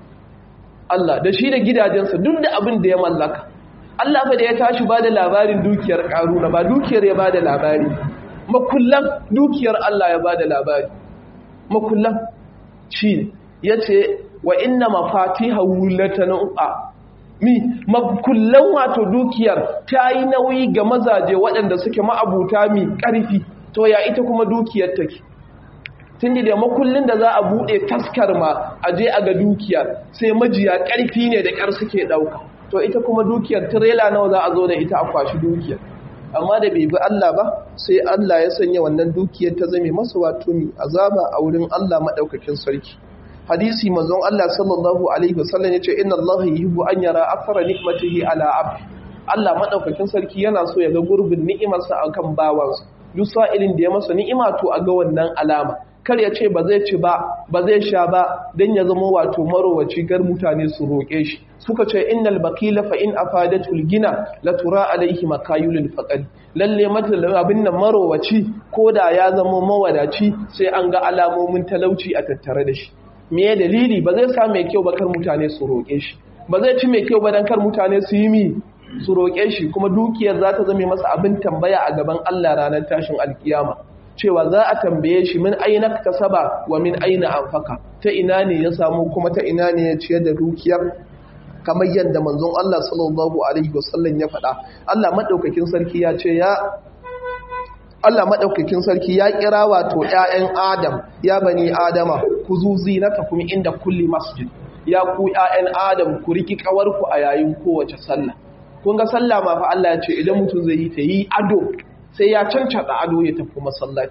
Allah da shi da gidajensa duk da abin da ya mallaka Allah fa da ya tashi ba da labarin dukiyar ƙaruna ba dukiyar ya ba da labari makullan dukiyar Allah ya ba da labari makullan shi ya ce wa inna mafatiha wulatanu'a mi makullan wato dukiyar ta yi nauyi ga mazaje waɗanda suke ma'abuta mi ƙarfi to ya ita kuma dukiyar take tun da makullin da za a buɗe taskar ma a je a ga dukiyar sai majiya ƙarfi ne da ƙar suke ɗauka to ita kuma dukiyar tirela nawa za a zo da ita a kwashi dukiyar amma da bai bi Allah ba sai Allah ya sanya wannan dukiyar ta zame masa wato mi azaba a wurin Allah madaukakin sarki hadisi manzon Allah sallallahu alaihi wasallam yace inna Allah yuhibbu an yara athara ni'matihi ala abd Allah madaukakin sarki yana so ya ga gurbin ni'imarsa akan bawansa duk sa'ilin da ya masa ni'ima to a ga wannan alama kar ya ce ba zai ci ba ba zai sha ba don ya zama wato marowaci gar mutane su roƙe shi suka ce innal baqila fa in afadatul gina la tura alaihi makayulul faqad lalle mata abin nan marowaci koda ya zama mawadaci sai an ga alamomin talauci a tattare da shi me ya dalili ba zai sa mai kyau ba kar mutane su roƙe shi ba zai ci mai kyau ba dan kar mutane su yi mi su roƙe shi kuma dukiyar za ta zame masa abin tambaya a gaban Allah ranar tashin alkiyama cewa za a tambaye shi min aina kasaba wa min aina anfaka ta ina ne ya samu kuma ta ina ne ya ciyar da dukiyar kamar yadda manzon Allah sallallahu alaihi wasallam ya faɗa Allah madaukakin sarki ya ce ya Allah madaukakin sarki ya kira wato ƴaƴan Adam ya bani Adama ku zuzi na tafi inda kulli masjid ya ku ƴaƴan Adam ku riki kawarku a yayin kowace sallah kun ga sallah ma fa Allah ya ce idan mutum zai yi ta yi ado sai ya cancada ado ya tafi masallaci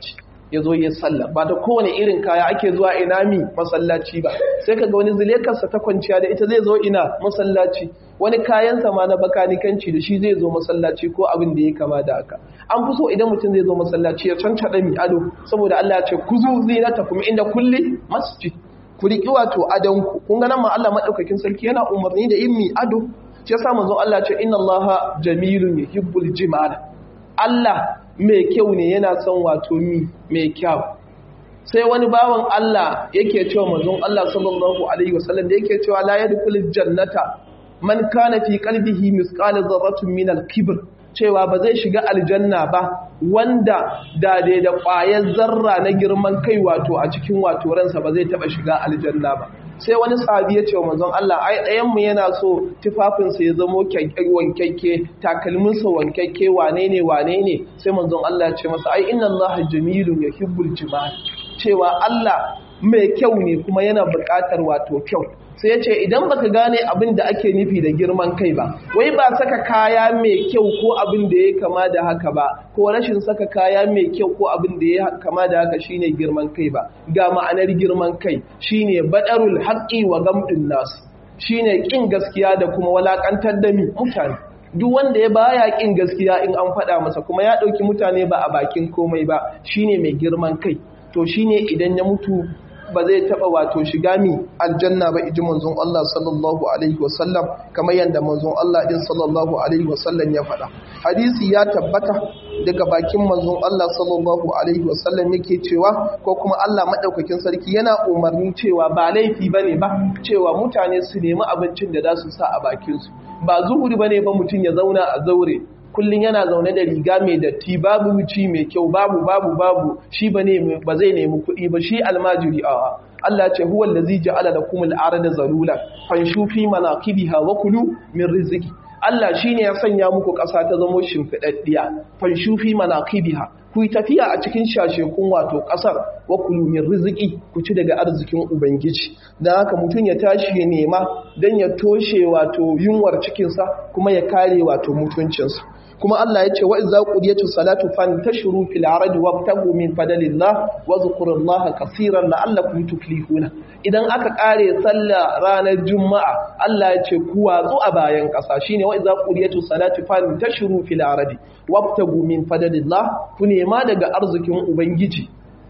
ya zo ya sallah ba da kowane irin kaya ake zuwa ina mi masallaci ba sai kaga wani zilekarsa ta kwanciya da ita zai zo ina masallaci wani kayansa ma na bakanikanci da shi zai zo masallaci ko abin da ya kama da haka an fi so idan mutum zai zo masallaci ya cancaɗa mi ado saboda Allah ya ce ku zo zinata kuma inda kulli masjid ku riƙi wato adonku kun ga nan ma Allah madaukakin sarki yana umarni da yin mi ado shi yasa manzo Allah ce inna Allaha jamilun yuhibbul jimala Allah mai kyau ne yana son wato mi mai kyau sai wani bawan Allah yake cewa manzon Allah sallallahu alaihi wasallam da yake cewa la yadkhulul jannata man kana fi qalbihi misqala dharratin min al-kibr cewa ba zai shiga aljanna ba wanda da da da ƙwayar zarra na girman kai wato a cikin wato ransa ba zai taba shiga aljanna ba sai wani sahabi ya ce wa manzon Allah ai ɗayan mu yana so tufafinsa ya zamo wankakke takalminsa wankakke wane ne wane ne sai manzon Allah ya ce masa ai inna Allah jamilun yuhibbul jimal cewa Allah mai kyau ne kuma yana buƙatar wato kyau sai ya ce idan baka gane abin da ake nufi da girman kai ba wai ba saka kaya mai kyau ko abin da ya kama da haka ba ko rashin saka kaya mai kyau ko abin da ya kama da haka shine girman kai ba ga ma'anar girman kai shine badarul haqqi wa gamdin nas shine kin gaskiya da kuma walakantar da mi mutane duk wanda ya baya kin gaskiya in an faɗa masa kuma ya ɗauki mutane ba a bakin komai ba shine mai girman kai to shine idan ya mutu ba zai taba wato shiga mi aljanna ba iji manzon Allah sallallahu alaihi wasallam kamar yadda manzon Allah din sallallahu alaihi wasallam ya faɗa hadisi ya tabbata daga bakin manzon Allah sallallahu alaihi wasallam yake cewa ko kuma Allah madaukakin sarki yana umarni cewa ba laifi bane ba cewa mutane su nemi abincin da za su sa a bakin su ba zuhuri bane ba mutum ya zauna a zaure kullum yana zaune da riga mai datti babu wuci mai kyau babu babu babu shi ba ne ba zai nemi kuɗi ba shi almajiri a Allah ce huwa allazi ja'ala lakum al-arda zalula fanshu fi manaqibiha wa kulu min rizqi Allah shine ya sanya muku ƙasa ta zamo shimfidaddiya fanshu fi manaqibiha ku yi tafiya a cikin shashekun wato ƙasar wa kulu min rizqi ku ci daga arzikin ubangiji dan haka mutum ya tashi ya nema dan ya toshe wato yunwar cikinsa kuma ya kare wato mutuncinsa kuma Allah ya ce wa idza qudiyatu salatu fantashiru fil ardi wabtagu min fadlillah wa zkurullaha kaseeran la'allakum tuflihuna idan aka kare sallah ranar juma'a Allah ya ce ku watsu a bayan kasa shine wa idza qudiyatu salatu fantashiru fil ardi wabtagu min fadlillah ku nema daga arzikin ubangiji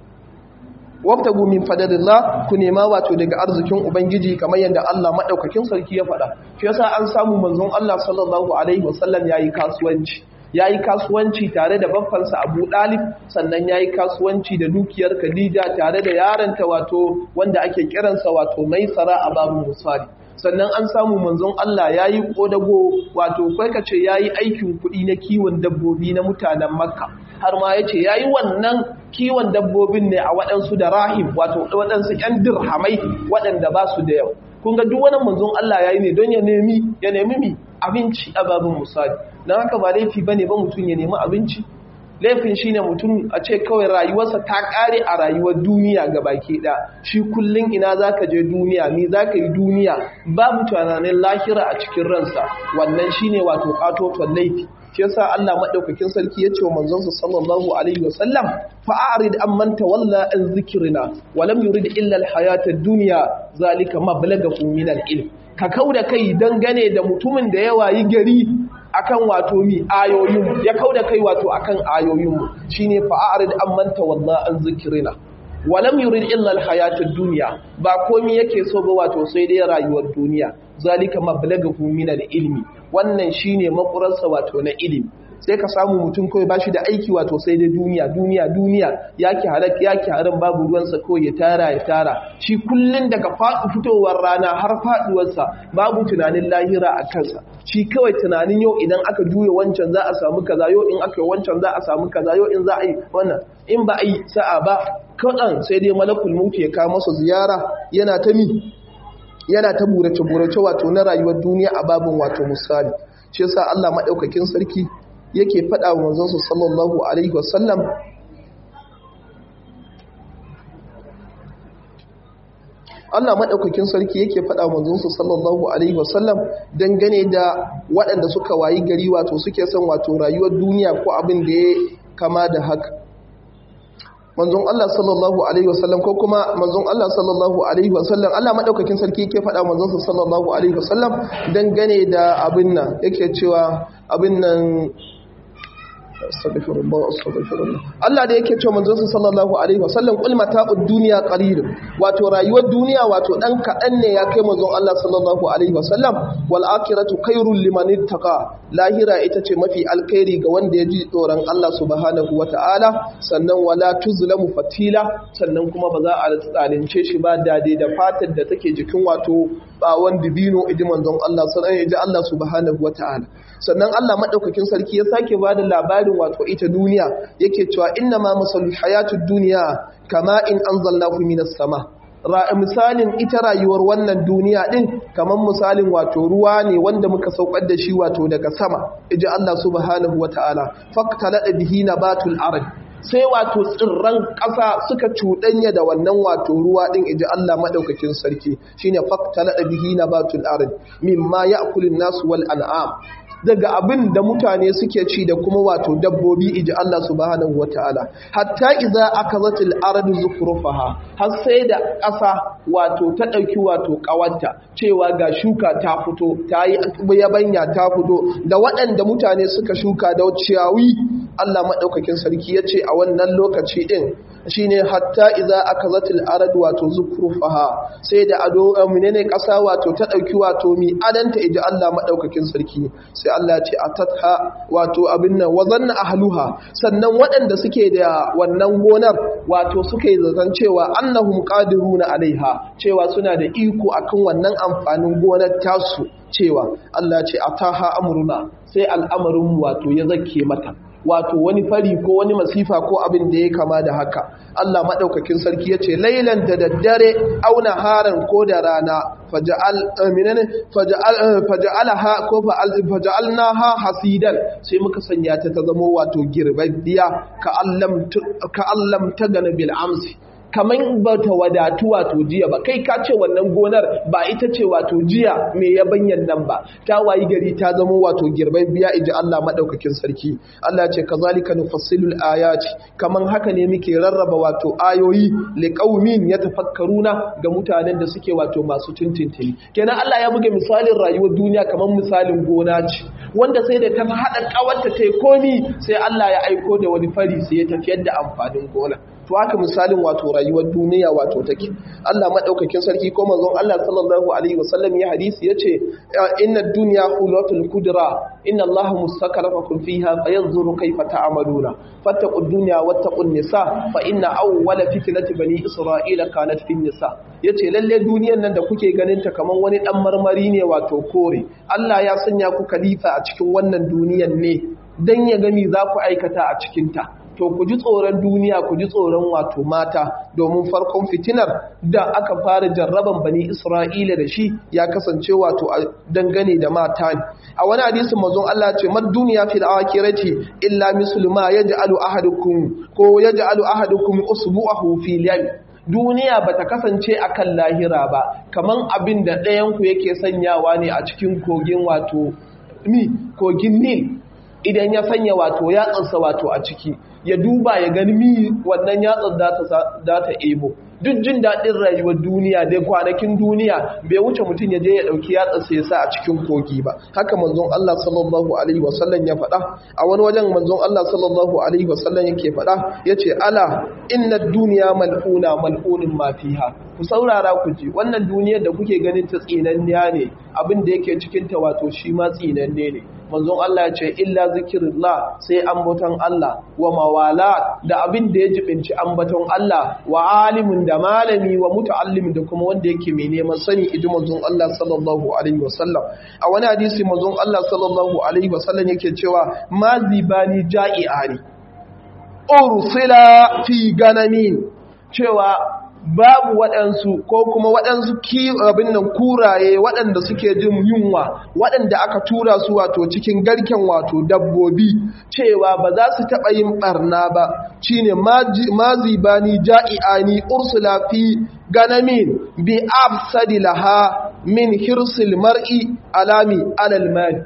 wabtagu min fadlillah ku nema wato daga arzikin ubangiji kamar yadda Allah madaukakin sarki ya faɗa shi yasa an samu manzon Allah sallallahu alaihi wasallam yayi kasuwanci yayi kasuwanci tare da babbansa Abu Dalib sannan yayi kasuwanci da dukiyar Khadija tare da yaranta wato wanda ake kiransa wato Maisara a babu Musali sannan an samu manzon Allah yayi kodago wato kai kace yayi aikin kuɗi na kiwon dabbobi na mutanen Makka har ma yace yayi wannan kiwon dabbobin ne a waɗansu da rahim wato waɗansu ƴan dirhamai waɗanda ba su da yau kun ga duk wani manzon Allah yayi ne don ya nemi ya nemi mi abinci a babin musali dan haka ba laifi bane ba mutum ya nemi abinci laifin shine mutum a ce kawai rayuwarsa ta kare a rayuwar duniya ga baki ɗaya shi kullum ina zaka je duniya ni zaka yi duniya babu tunanin lahira a cikin ransa wannan shine wato katoton laifi shi yasa Allah madaukakin sarki ya ce wa manzonsa sallallahu alaihi wasallam fa a'rid amman tawalla an zikrina wa lam yurid illa al-hayata ad-dunya zalika mablaghu min al-ilm ka kauda kai dangane da mutumin da ya wayi gari akan wato mi ayoyin ya kauda kai wato akan ayoyin mu shine fa a'rid amman tawalla an zikrina walam yurid illa alhayata ad-dunya ba komai yake so ba wato sai dai rayuwar duniya zalika mablaghu min al-ilmi wannan shine makurarsa wato na ilimi sai ka samu mutum kawai bashi da aiki wato sai dai duniya duniya duniya yake halak yake haram babu ruwansa kawai ya tara ya tara shi kullun daga faɗi fitowar rana har faɗuwarsa babu tunanin lahira a kansa shi kawai tunanin yau idan aka juya wancan za a samu kaza yau in aka yi wancan za a samu kaza yau in za a yi wannan in ba a yi sa'a ba kaɗan sai dai malakul mutu ya kawo masa ziyara yana ta mi yana ta burace-burace wato na rayuwar duniya a babin wato misali shi yasa Allah maɗaukakin sarki yake faɗa wa manzonsa sallallahu alaihi wasallam Allah maɗaukakin sarki yake faɗa wa manzonsa sallallahu alaihi wasallam dangane da waɗanda suka wayi gari wato suke son wato rayuwar duniya ko abin da ya kama da haka manzon Allah sallallahu alaihi wasallam ko kuma manzon Allah sallallahu alaihi wasallam Allah madaukakin sarki yake faɗa manzon sallallahu alaihi wasallam dangane da abin nan yake cewa abin nan astaghfirullah astaghfirullah Allah da yake cewa manzon sallallahu alaihi wasallam qul mata'ud dunya qalil wato rayuwar duniya wato dan kadan ne ya kai manzon Allah sallallahu alaihi wasallam wal akhiratu khairul liman ittaqa lahira ita ce mafi alkhairi ga wanda ya ji tsoron Allah subhanahu wataala sannan wala tuzlamu fatila sannan kuma ba za a tsalince shi ba dade da fatar da take jikin wato bawon dibino idi manzon Allah sallallahu alaihi Allah subhanahu wataala sannan Allah madaukakin sarki ya sake bada labarin wato ita duniya yake cewa inna ma masalul hayatud dunya kama in anzalnahu minas sama misalin ita rayuwar wannan duniya din kamar misalin wato ruwa ne wanda muka saukar da shi wato daga sama iji Allah subhanahu wataala faqtala bihi nabatul ard sai wato tsirran ƙasa suka cuɗanya da wannan wato ruwa ɗin iji Allah maɗaukakin sarki shine faktala da bihi na batul arid mimma ya'kulun nasu wal an'am daga abin da mutane suke ci da kuma wato dabbobi iji Allah subhanahu wata'ala hatta idza akazatil ardu zukrufaha har sai da ƙasa wato ta ɗauki wato ƙawanta cewa ga shuka ta fito ta yi yabanya ta fito da waɗanda mutane suka shuka da ciyawi Allah maɗaukakin sarki ya ce a wannan lokaci ɗin shine hatta idza akazatil ardu wato zukrufaha sai da ado menene ƙasa wato ta ɗauki wato mi adanta iji Allah maɗaukakin sarki sai Allah ya ce atatha wato abin nan wa zanna ahluha sannan waɗanda suke da wannan gonar wato suke zaton cewa annahum qadiruna alaiha cewa suna da iko akan wannan amfanin gonar tasu cewa Allah ya ce ataha amruna sai al'amarin wato ya zake mata wato wani fari ko wani masifa ko abin da ya kama da haka Allah maɗaukakin sarki ya ce lailan da daddare auna haran ko da rana faja'alaha ko faja'alnaha hasidan sai muka sanya ta ta zama wato girbabbiya ka allam ta gana bil amsi kamar ba ta wadatu wato jiya ba kai ka ce wannan gonar ba ita ce wato jiya mai yabanyan nan ba ta wayi gari ta zama wato girbai biya iji Allah madaukakin sarki Allah ce kazalika nufassilul ayati kaman haka ne muke rarraba wato ayoyi liqaumin yatafakkaruna ga mutanen da suke wato masu tintintini kenan Allah ya buga misalin rayuwar duniya kaman misalin gona ce wanda sai da ta hada kawarta ta komi sai Allah ya aiko da wani fari sai ya tafiyar da amfanin gona to haka misalin wato rayuwar duniya wato take Allah madaukakin sarki ko manzon Allah sallallahu alaihi wasallam ya hadisi yace inna dunya hulatul kudra inna Allah mustakarafakum fiha fayanzuru kayfa ta'maluna fattaqud dunya wattaqun nisa fa inna awwala fitnati bani isra'ila kanat fin nisa yace lalle duniyar nan da kuke ganin ta kaman wani dan marmari ne wato kore Allah ya sanya ku khalifa a cikin wannan duniyar ne dan ya gani za ku aikata a cikin ta to ku ji tsoron duniya ku ji tsoron wato mata domin farkon fitinar da aka fara jarraban bani isra'ila da shi ya kasance wato a dangane da mata ne a wani hadisi mazon Allah ce mad duniya fil akhirati illa muslima yaj'alu ahadukum ko yaj'alu ahadukum usbu'ahu fil yam duniya bata kasance akan lahira ba kaman abin da ɗayan ku yake sanyawa ne a cikin kogin wato ni kogin nil idan ya sanya wato yatsarsa wato a ciki ya duba ya gani mi wannan yatsar za ta ebo duk jin daɗin rayuwar duniya dai kwanakin duniya bai wuce mutum ya je ya ɗauki yatsarsa ya sa a cikin kogi ba haka manzon Allah sallallahu alaihi wasallam ya faɗa a wani wajen manzon Allah sallallahu alaihi wasallam yake faɗa yace ala inna duniya mal'una mal'unin ma fiha ku saurara ku ji wannan duniyar da kuke ganin ta tsinanniya ne abin da yake cikin ta wato shi ma tsinanne ne manzon Allah ya ce illa zikirillah sai ambaton Allah wa mawala da abin da ya jibinci ambaton Allah wa alimin da malami wa muta'allim da kuma wanda yake mai neman sani iji manzon Allah sallallahu alaihi wasallam a wani hadisi manzon Allah sallallahu alaihi wasallam yake cewa ma zibani ja'i'ani ursila fi ganamin cewa babu waɗansu ko kuma waɗansu abin nan kuraye waɗanda suke jin yunwa waɗanda aka tura su wato cikin garken wato dabbobi cewa ba za su taɓa yin ɓarna ba shi ne mazibani ja'i'ani ursula fi ganamin bi afsadi laha min hirsil mar'i alami alal mali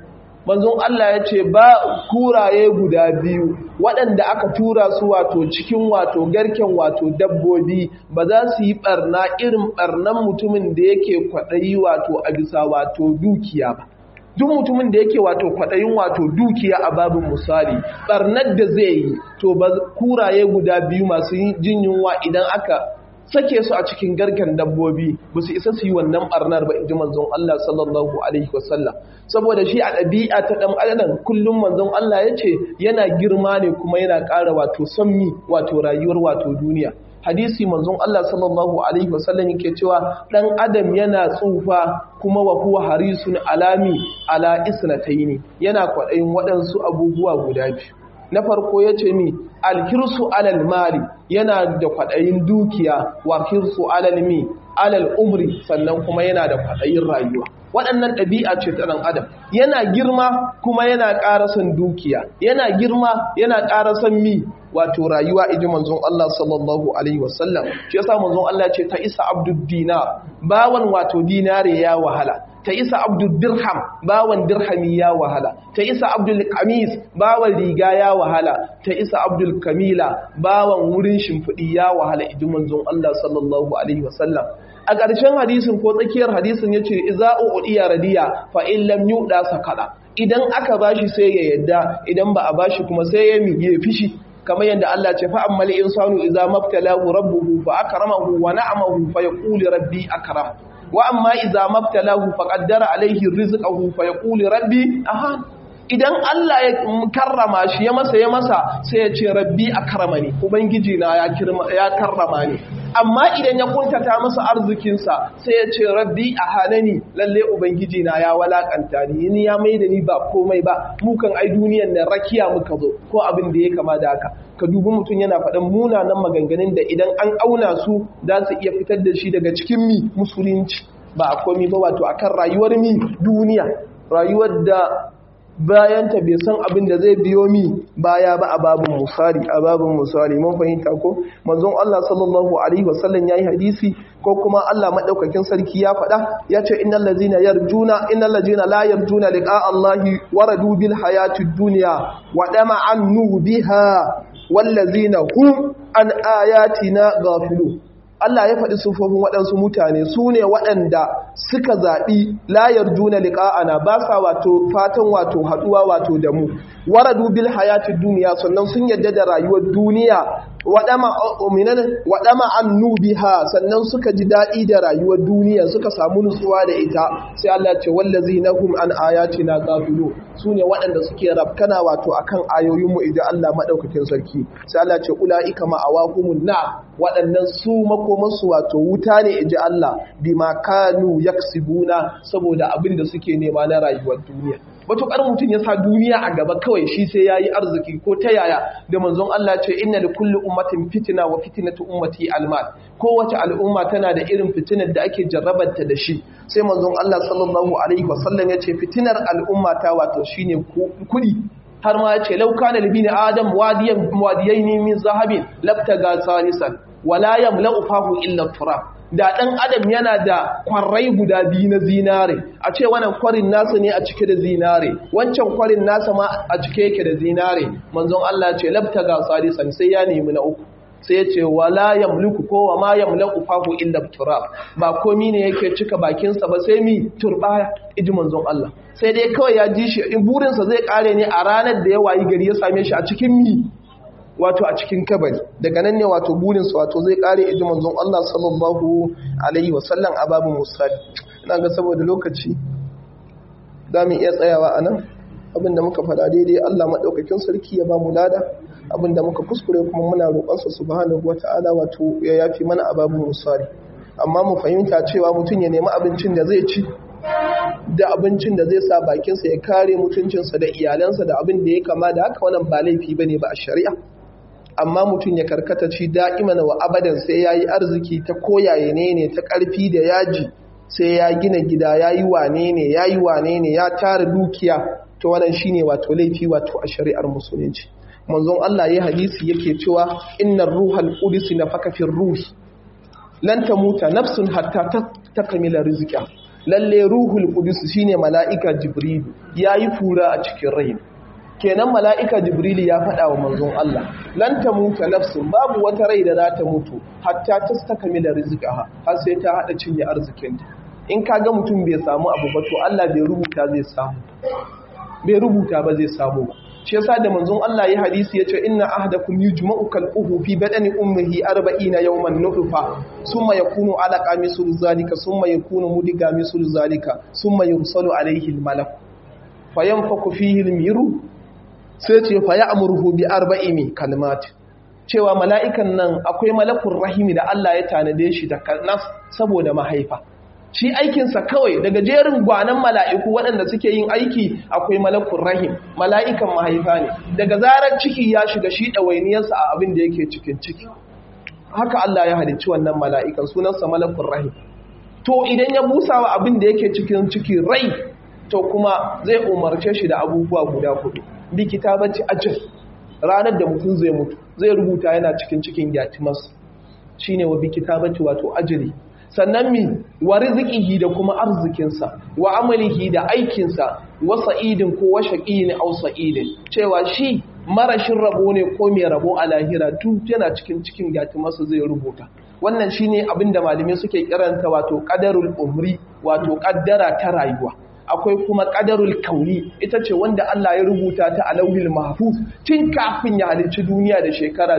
manzon Allah ya ce ba kuraye guda biyu waɗanda aka tura su wato cikin wato garken wato dabbobi ba za su yi ɓarna irin ɓarnan mutumin da yake kwaɗayi wato a bisa wato dukiya ba duk mutumin da yake wato kwaɗayin wato dukiya a babin misali ɓarnar da zai yi to ba kuraye guda biyu masu jin yunwa idan aka sake su a cikin garken dabbobi ba su isa su yi wannan barnar ba inji manzon Allah sallallahu alaihi wasallam saboda shi a ɗabi'a ta ɗan adam kullum manzon Allah ya ce yana girma ne kuma yana ƙara wato sammi wato rayuwar wato duniya hadisi manzon Allah sallallahu alaihi wasallam yake cewa ɗan adam yana tsufa kuma wa huwa harisun alami ala isnataini yana kwaɗayin waɗansu abubuwa guda biyu na farko ya ce mi alkirsu alal mali yana da kwaɗayin dukiya wa kirsu alal mi alal umri sannan kuma yana da kwaɗayin rayuwa waɗannan ɗabi'a ce ta ɗan adam yana girma kuma yana ƙara son dukiya yana girma yana ƙara son mi wato rayuwa iji manzon Allah sallallahu alaihi wasallam shi yasa manzon Allah ce ta isa abdud dinar bawan wato dinare ya wahala ta isa abdul dirham bawan dirhami ya wahala ta isa abdul kamis bawan riga ya wahala ta isa abdul kamila bawan wurin shimfiɗi ya wahala iji manzon Allah sallallahu alaihi wasallam a ƙarshen hadisin ko tsakiyar hadisin ya ce iza'u udiya radiya fa in lam yuda sakada idan aka bashi sai ya yadda idan ba a bashi kuma sai ya miye fishi kamar yadda Allah ce fa ammal insanu idza mabtalahu rabbuhu fa akramahu wa na'amahu fa yaqulu rabbi akram wa amma idza mabtalahu fa qaddara alayhi rizqahu fa yaqulu rabbi ahan idan Allah ya karrama shi ya masa ya masa sai ya ce rabbi akramani ubangiji na ya ya karrama ni amma idan ya kuntata masa arzikinsa sai ya ce rabbi ahanani lalle ubangiji na ya walakanta ni ni ya maida ni ba komai ba mu kan ai duniyan nan rakiya muka zo ko abin da ya kama da haka ka dubi mutum yana faɗan munanan maganganun da idan an auna su za su iya fitar da shi daga cikin mi musulunci ba a komi ba wato akan rayuwar mi duniya rayuwar da bayanta bai san abin da zai biyo mi baya ba a babin musari a babin musari mun fahimta ko manzon Allah sallallahu alaihi wasallam yayi hadisi ko kuma Allah madaukakin sarki ya faɗa ya ce innal ladzina yarjuna innal ladzina la yarjuna liqa Allahi waradu bil hayatid dunya wa dama annu biha wal ladzina hum an ayatina ghafilun Allah ya faɗi sufofin waɗansu mutane su ne waɗanda suka zaɓi layar juna liƙa'ana ba sa wato fatan wato haɗuwa wato da mu waradu bil hayatid duniya sannan sun yadda da rayuwar duniya waɗama an nubiha sannan suka ji daɗi da rayuwar duniya suka samu nutsuwa da ita sai Allah ce wallazi na hum an ayati na gafilu su ne waɗanda suke rafkana wato akan ayoyinmu idan Allah maɗaukakin sarki sai Allah ce ula'ika ma'awakumun na waɗannan su makomansu wato wuta ne iji Allah bima kanu yaksibuna saboda abin da suke nema na rayuwar duniya matuƙar mutum ya sa duniya a gaba kawai shi sai ya yi arziki ko ta yaya da manzon Allah ce inna da kulli ummatin fitina wa fitinatu ummati almal kowace al'umma tana da irin fitinar da ake jarrabarta da shi sai manzon Allah sallallahu alaihi wasallam ya ce fitinar al'umma ta wato shine kuɗi har ma ya ce lauka na libini adam wadiyan wadiyaini min zahabin labtaga salisan wala yamla'u fahu illa turab da ɗan adam yana da kwarai guda biyu na zinare a ce wannan kwarin nasa ne a cike da zinare wancan kwarin nasa ma a cike yake da zinare manzon Allah ce labta ga salisan sai ya nemi na uku sai ya ce wala yamliku ko wa ma yamlaku fahu illa turab ba komi ne yake cika bakinsa ba sai mi turbaya iji manzon Allah sai dai kawai ya ji shi in burinsa zai kare ne a ranar da ya wayi gari ya same shi a cikin mi wato a cikin kabari daga nan ne wato burinsu wato zai kare iji manzon Allah sallallahu alaihi wasallam a babin musali ina ga saboda lokaci za mu iya tsayawa a nan abinda muka faɗa daidai Allah maɗaukakin sarki ya ba mu lada abinda muka kuskure kuma muna roƙonsa subhanahu wata'ala wato ya yafi mana a babin musali amma mu fahimta cewa mutum ya nemi abincin da zai ci da abincin da zai sa bakinsa ya kare mutuncinsa da iyalansa da abin da ya kama da haka wannan ba laifi bane ba a shari'a amma mutum ya karkata ci da'iman wa abadan sai ya yi arziki ta koyaye ne ne ta ƙarfi da yaji sai ya gina gida ya yi wane ne ya yi wane ne ya tara dukiya ta wannan shi ne wato laifi wato a shari'ar musulunci manzon Allah ya hadisi yake cewa innar ruhal qudus nafaka fi ruhi lan tamuta nafsun hatta takmila rizqa lalle ruhul qudus shine mala'ika jibril yayi fura a cikin rai kenan mala'ika jibril ya faɗa wa manzon Allah lan tamuta nafsun babu wata rai da za ta mutu hatta tastakmila rizqaha har sai ta hada cinye arzikinta in kaga mutum bai samu abu ba to Allah bai rubuta zai samu bai rubuta ba zai samu ba shi yasa da manzon Allah ya hadisi yace inna ahdakum yujma'u kalquhu fi badani ummihi 40 yawman nutfa summa yakunu alaqa mislu zalika summa yakunu mudiga mislu zalika summa yursalu alayhi almalak fayanfaku fihi almiru sai ce fa ya'muruhu bi arba'imi kalimat cewa mala'ikan nan akwai malakun rahimi da Allah ya tanade shi da nas saboda mahaifa shi aikinsa kawai daga jerin gwanan mala'iku waɗanda suke yin aiki akwai malakun rahim mala'ikan mahaifa ne daga zarar ciki ya shiga shi ɗawainiyarsa a abin da yake cikin ciki haka Allah ya halicci wannan mala'ikan sunansa malakun rahim to idan ya busa wa abin da yake cikin ciki rai to kuma zai umarce shi da abubuwa guda hudu bi kitabaci ajal ranar da mutum zai mutu zai rubuta yana cikin cikin yatimas shine wa bi kitabaci wato ajali sannan mi wa rizqihi da kuma arzikinsa wa amalihi da aikinsa wa sa'idin ko wa shaqiyyin aw sa'idin cewa shi marashin rabo ne ko mai rabo a lahira tun yana cikin cikin yatimarsa zai rubuta wannan shine abinda malamai suke kiranta wato qadarul umri wato kaddara ta rayuwa akwai kuma qadarul kauni ita ce wanda Allah ya rubuta ta a lauhil mahfuz tun kafin ya halicci duniya da shekara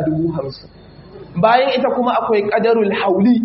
50 bayan ita kuma akwai qadarul hauli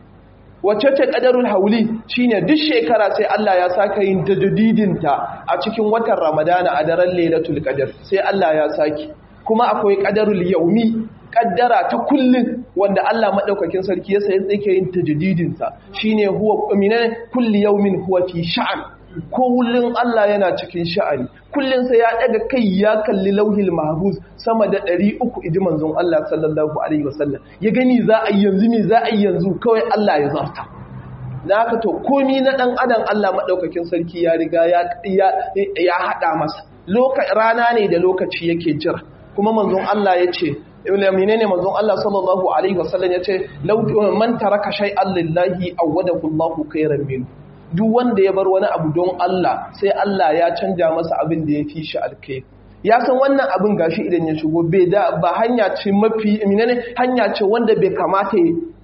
wacce ce ƙadarul hauli shine duk shekara sai Allah ya saka yin tajdidinta a cikin watan Ramadana a daren Lailatul Qadr sai Allah ya saki kuma akwai ƙadarul yaumi ƙaddara ta kullun wanda Allah madaukakin sarki ya sai yake yin tajdidinsa shine huwa minane kulli yaumin huwa fi sha'an kullun Allah yana cikin sha'ani kullun sai ya daga kai ya kalli lauhil mahfuz sama da 300 idi manzon Allah sallallahu alaihi wasallam ya gani za a yanzu me za a yanzu kawai Allah ya zarta haka to komi na dan adam Allah madaukakin sarki ya riga ya ya hada masa rana ne da lokaci yake jira kuma manzon Allah ya ce menene manzon Allah sallallahu alaihi wasallam ya ce man taraka shay'an lillahi awwadahu Allahu khairan minhu duk wanda ya bar wani abu don Allah sai Allah ya canja masa abin da ya fi shi alkai ya san wannan abin gashi idan ya shigo bai da ba hanya ce mafi menene hanya ce wanda bai kamata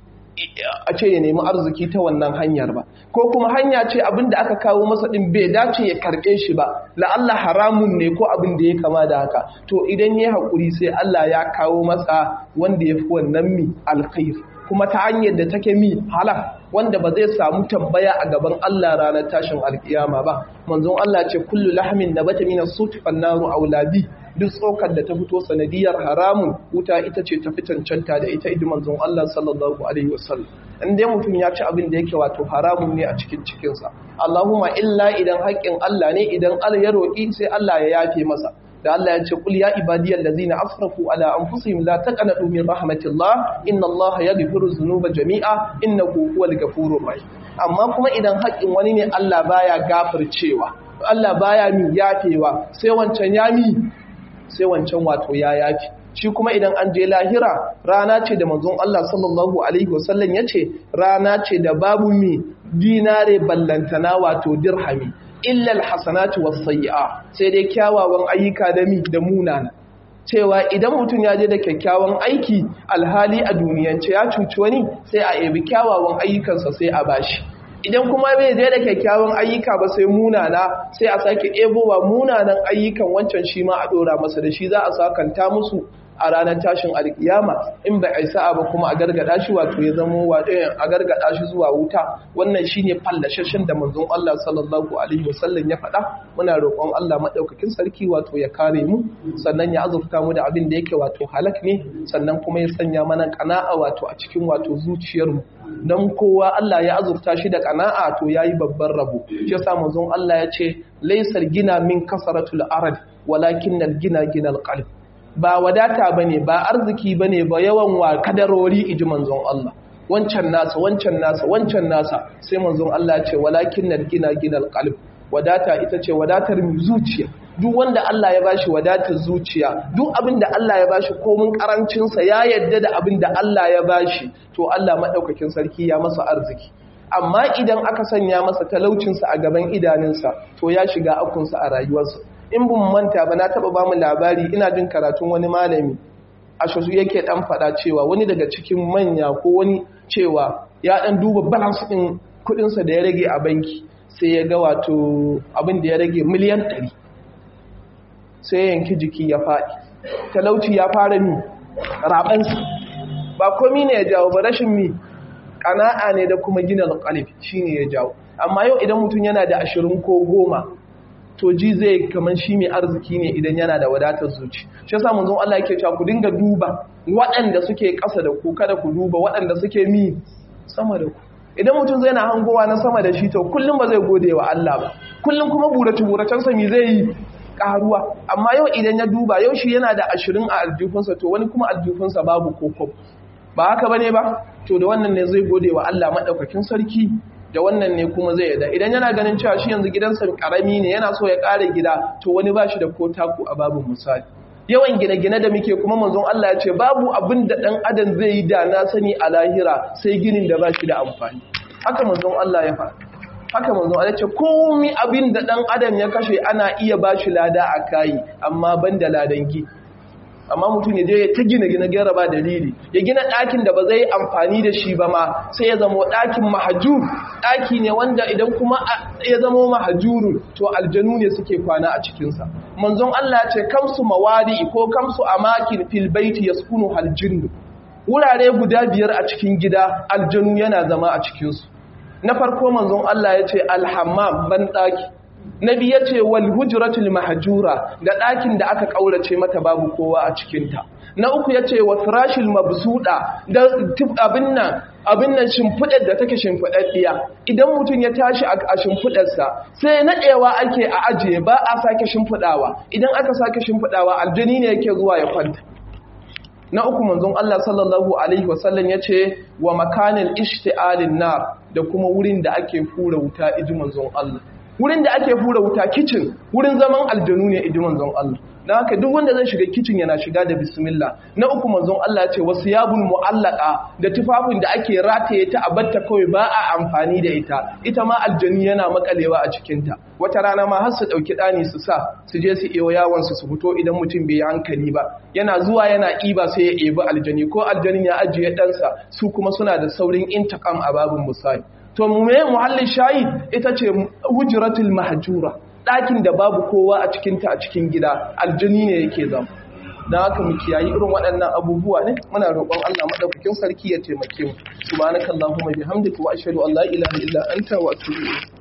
a ce ya nemi arziki ta wannan hanyar ba ko kuma hanya ce abin da aka kawo masa din bai dace ya karɓe shi ba la'alla haramun ne ko abin da ya kama da haka to idan ya haƙuri sai Allah ya kawo masa wanda ya fi wannan mi alkhair kuma ta hanyar da take mi halal wanda ba zai samu tambaya a gaban Allah ranar tashin alkiyama ba manzon Allah ce kullu lahmin nabata minas suti fannaru aulabi duk tsokar da ta fito sanadiyar haramun wuta ita ce ta cancanta da ita idan manzon Allah sallallahu alaihi wasallam in dai mutum ya ci abin da yake wato haramun ne a cikin cikinsa Allahumma illa idan haƙƙin Allah ne idan Allah ya roƙi sai Allah ya yafe masa da Allah ya ce kul ya ibadiyal ladzina asrafu ala anfusihim la taqnatu min rahmatillah inna Allah yaghfiru dhunuba jami'a innahu huwal ghafurur rahim amma kuma idan haƙin wani ne Allah baya gafircewa Allah baya mi yafewa sai wancan ya mi sai wancan wato ya yafi shi kuma idan an je lahira rana ce da manzon Allah sallallahu alaihi wasallam yace rana ce da babu mi dinare ballantana wato dirhami illal hasanatu wasayya sai dai kyawawan ayyuka da mi da munana cewa idan mutum ya je da kyakkyawan aiki alhali a duniyance ya cuci wani sai a ebi kyawawan ayyukansa sai a bashi idan kuma bai je da kyakkyawan ayyuka ba sai munana sai a sake ebowa munanan ayyukan wancan shi ma a dora masa da shi za a sakanta musu a ranar tashin alkiyama in bai aisa ba kuma a gargada shi wato ya zama a gargada shi zuwa wuta wannan shine fallashashin da manzon Allah sallallahu alaihi wasallam ya faɗa muna roƙon Allah madaukakin sarki wato ya kare mu sannan ya azurta mu da abin da yake wato halak ne sannan kuma ya sanya mana kana'a wato a cikin wato zuciyar mu dan kowa Allah ya azurta shi da kana'a to yayi babban rabo shi yasa manzon Allah ya ce laysal gina min kasaratul arad walakin al gina ginal qalb ba wadata ba ne ba arziki ba ne ba yawan wa kadarori iji manzon Allah wancan nasa wancan nasa wancan nasa sai manzon Allah ce walakin na gina gina alƙalib wadata ita ce wadatar zuciya duk wanda Allah ya bashi wadatar zuciya duk abin da Allah ya bashi komin karancinsa ya yadda da abin da Allah ya bashi to Allah maɗaukakin sarki ya masa arziki amma idan aka sanya masa talaucinsa a gaban idanunsa to ya shiga akunsa a rayuwarsa in bin manta ba na taba ba mu labari ina jin karatun wani malami a shasu yake dan fada cewa wani daga cikin manya ko wani cewa ya dan duba balance din kudinsa da ya rage a banki sai ya ga wato abin da ya rage miliyan 100 sai ya yanki jiki ya faɗi talauci ya fara mi rabansa ba komi ne ya jawo ba rashin mi ƙana'a ne da kuma gina alƙalif shi ne ya jawo amma yau idan mutum yana da ashirin ko goma to ji zai kamar shi mai arziki ne idan yana da wadatar zuci shi yasa mun Allah yake cewa ku dinga duba waɗanda suke ƙasa da ku kada ku duba waɗanda suke mi sama da ku idan mutum zai na hangowa na sama da shi to kullum ba zai gode wa Allah ba kullum kuma burace buracen sa mi zai yi karuwa amma yau idan ya duba yau shi yana da ashirin a aljifinsa to wani kuma aljifinsa babu koko ba haka bane ba to da wannan ne zai gode wa Allah madaukakin sarki da wannan ne kuma zai yada idan yana ganin cewa shi yanzu gidansa karami ne yana so ya kare gida to wani ba shi da ko taku a babu misali yawan gine-gine da muke kuma manzon Allah ya ce babu abin da dan adam zai yi da na sani a lahira sai ginin da ba shi da amfani haka manzon Allah ya faɗa haka manzon Allah ce komai abin da dan adam ya kashe ana iya ba shi lada a kai amma banda ladan gi amma mutum ya je ya ta gina gina gera ba dalili ya gina ɗakin da ba zai amfani da shi ba ma sai ya zama ɗakin mahajur ɗaki ne wanda idan kuma ya zama mahajuru to aljanu ne suke kwana a cikinsa manzon Allah ce kamsu mawadi ko kamsu amakin fil baiti yaskunu haljinnu wurare guda biyar a cikin gida aljanu yana zama a cikinsu na farko manzon Allah ya ce alhammam ban ɗaki na biya ce wal hujratul mahjura da ɗakin da aka ƙaurace mata babu kowa a cikinta na uku ya ce wa firashil mabsuda da abin nan abin nan shimfiɗar da take shimfiɗaɗɗiya idan mutum ya tashi a shimfiɗarsa sai naɗewa ake a ajiye ba a sake shimfiɗawa idan aka sake shimfiɗawa aljani ne yake zuwa ya kwanta na uku manzon Allah sallallahu alaihi wasallam ya ce wa makanin ishti'alin nar da kuma wurin da ake fura wuta iji manzon Allah wurin da ake fura wuta kicin wurin zaman aljanu ne iji manzon Allah don haka duk wanda zai shiga kicin yana shiga da bismillah na uku manzon Allah ce wasu yabun mu'allaka da tufafin da ake rataye ta a batta kawai ba a amfani da ita ita ma aljanu yana makalewa a cikinta wata rana ma har su ɗauki ɗani su sa su je su iyo yawon su su fito idan mutum bai yi hankali ba yana zuwa yana ƙiba sai ya ebi aljani ko aljanin ya ajiye ɗansa su kuma suna da saurin intakam a babin misali to me muhallin shayi ita ce hujratul mahjura ɗakin da babu kowa a cikinta a cikin gida aljani ne yake zama don haka mu kiyayi irin waɗannan abubuwa ne muna roƙon Allah madaukakin sarki ya taimake mu subhanakallahumma bihamdika wa ashhadu an la ilaha illa anta wa atubu ilayk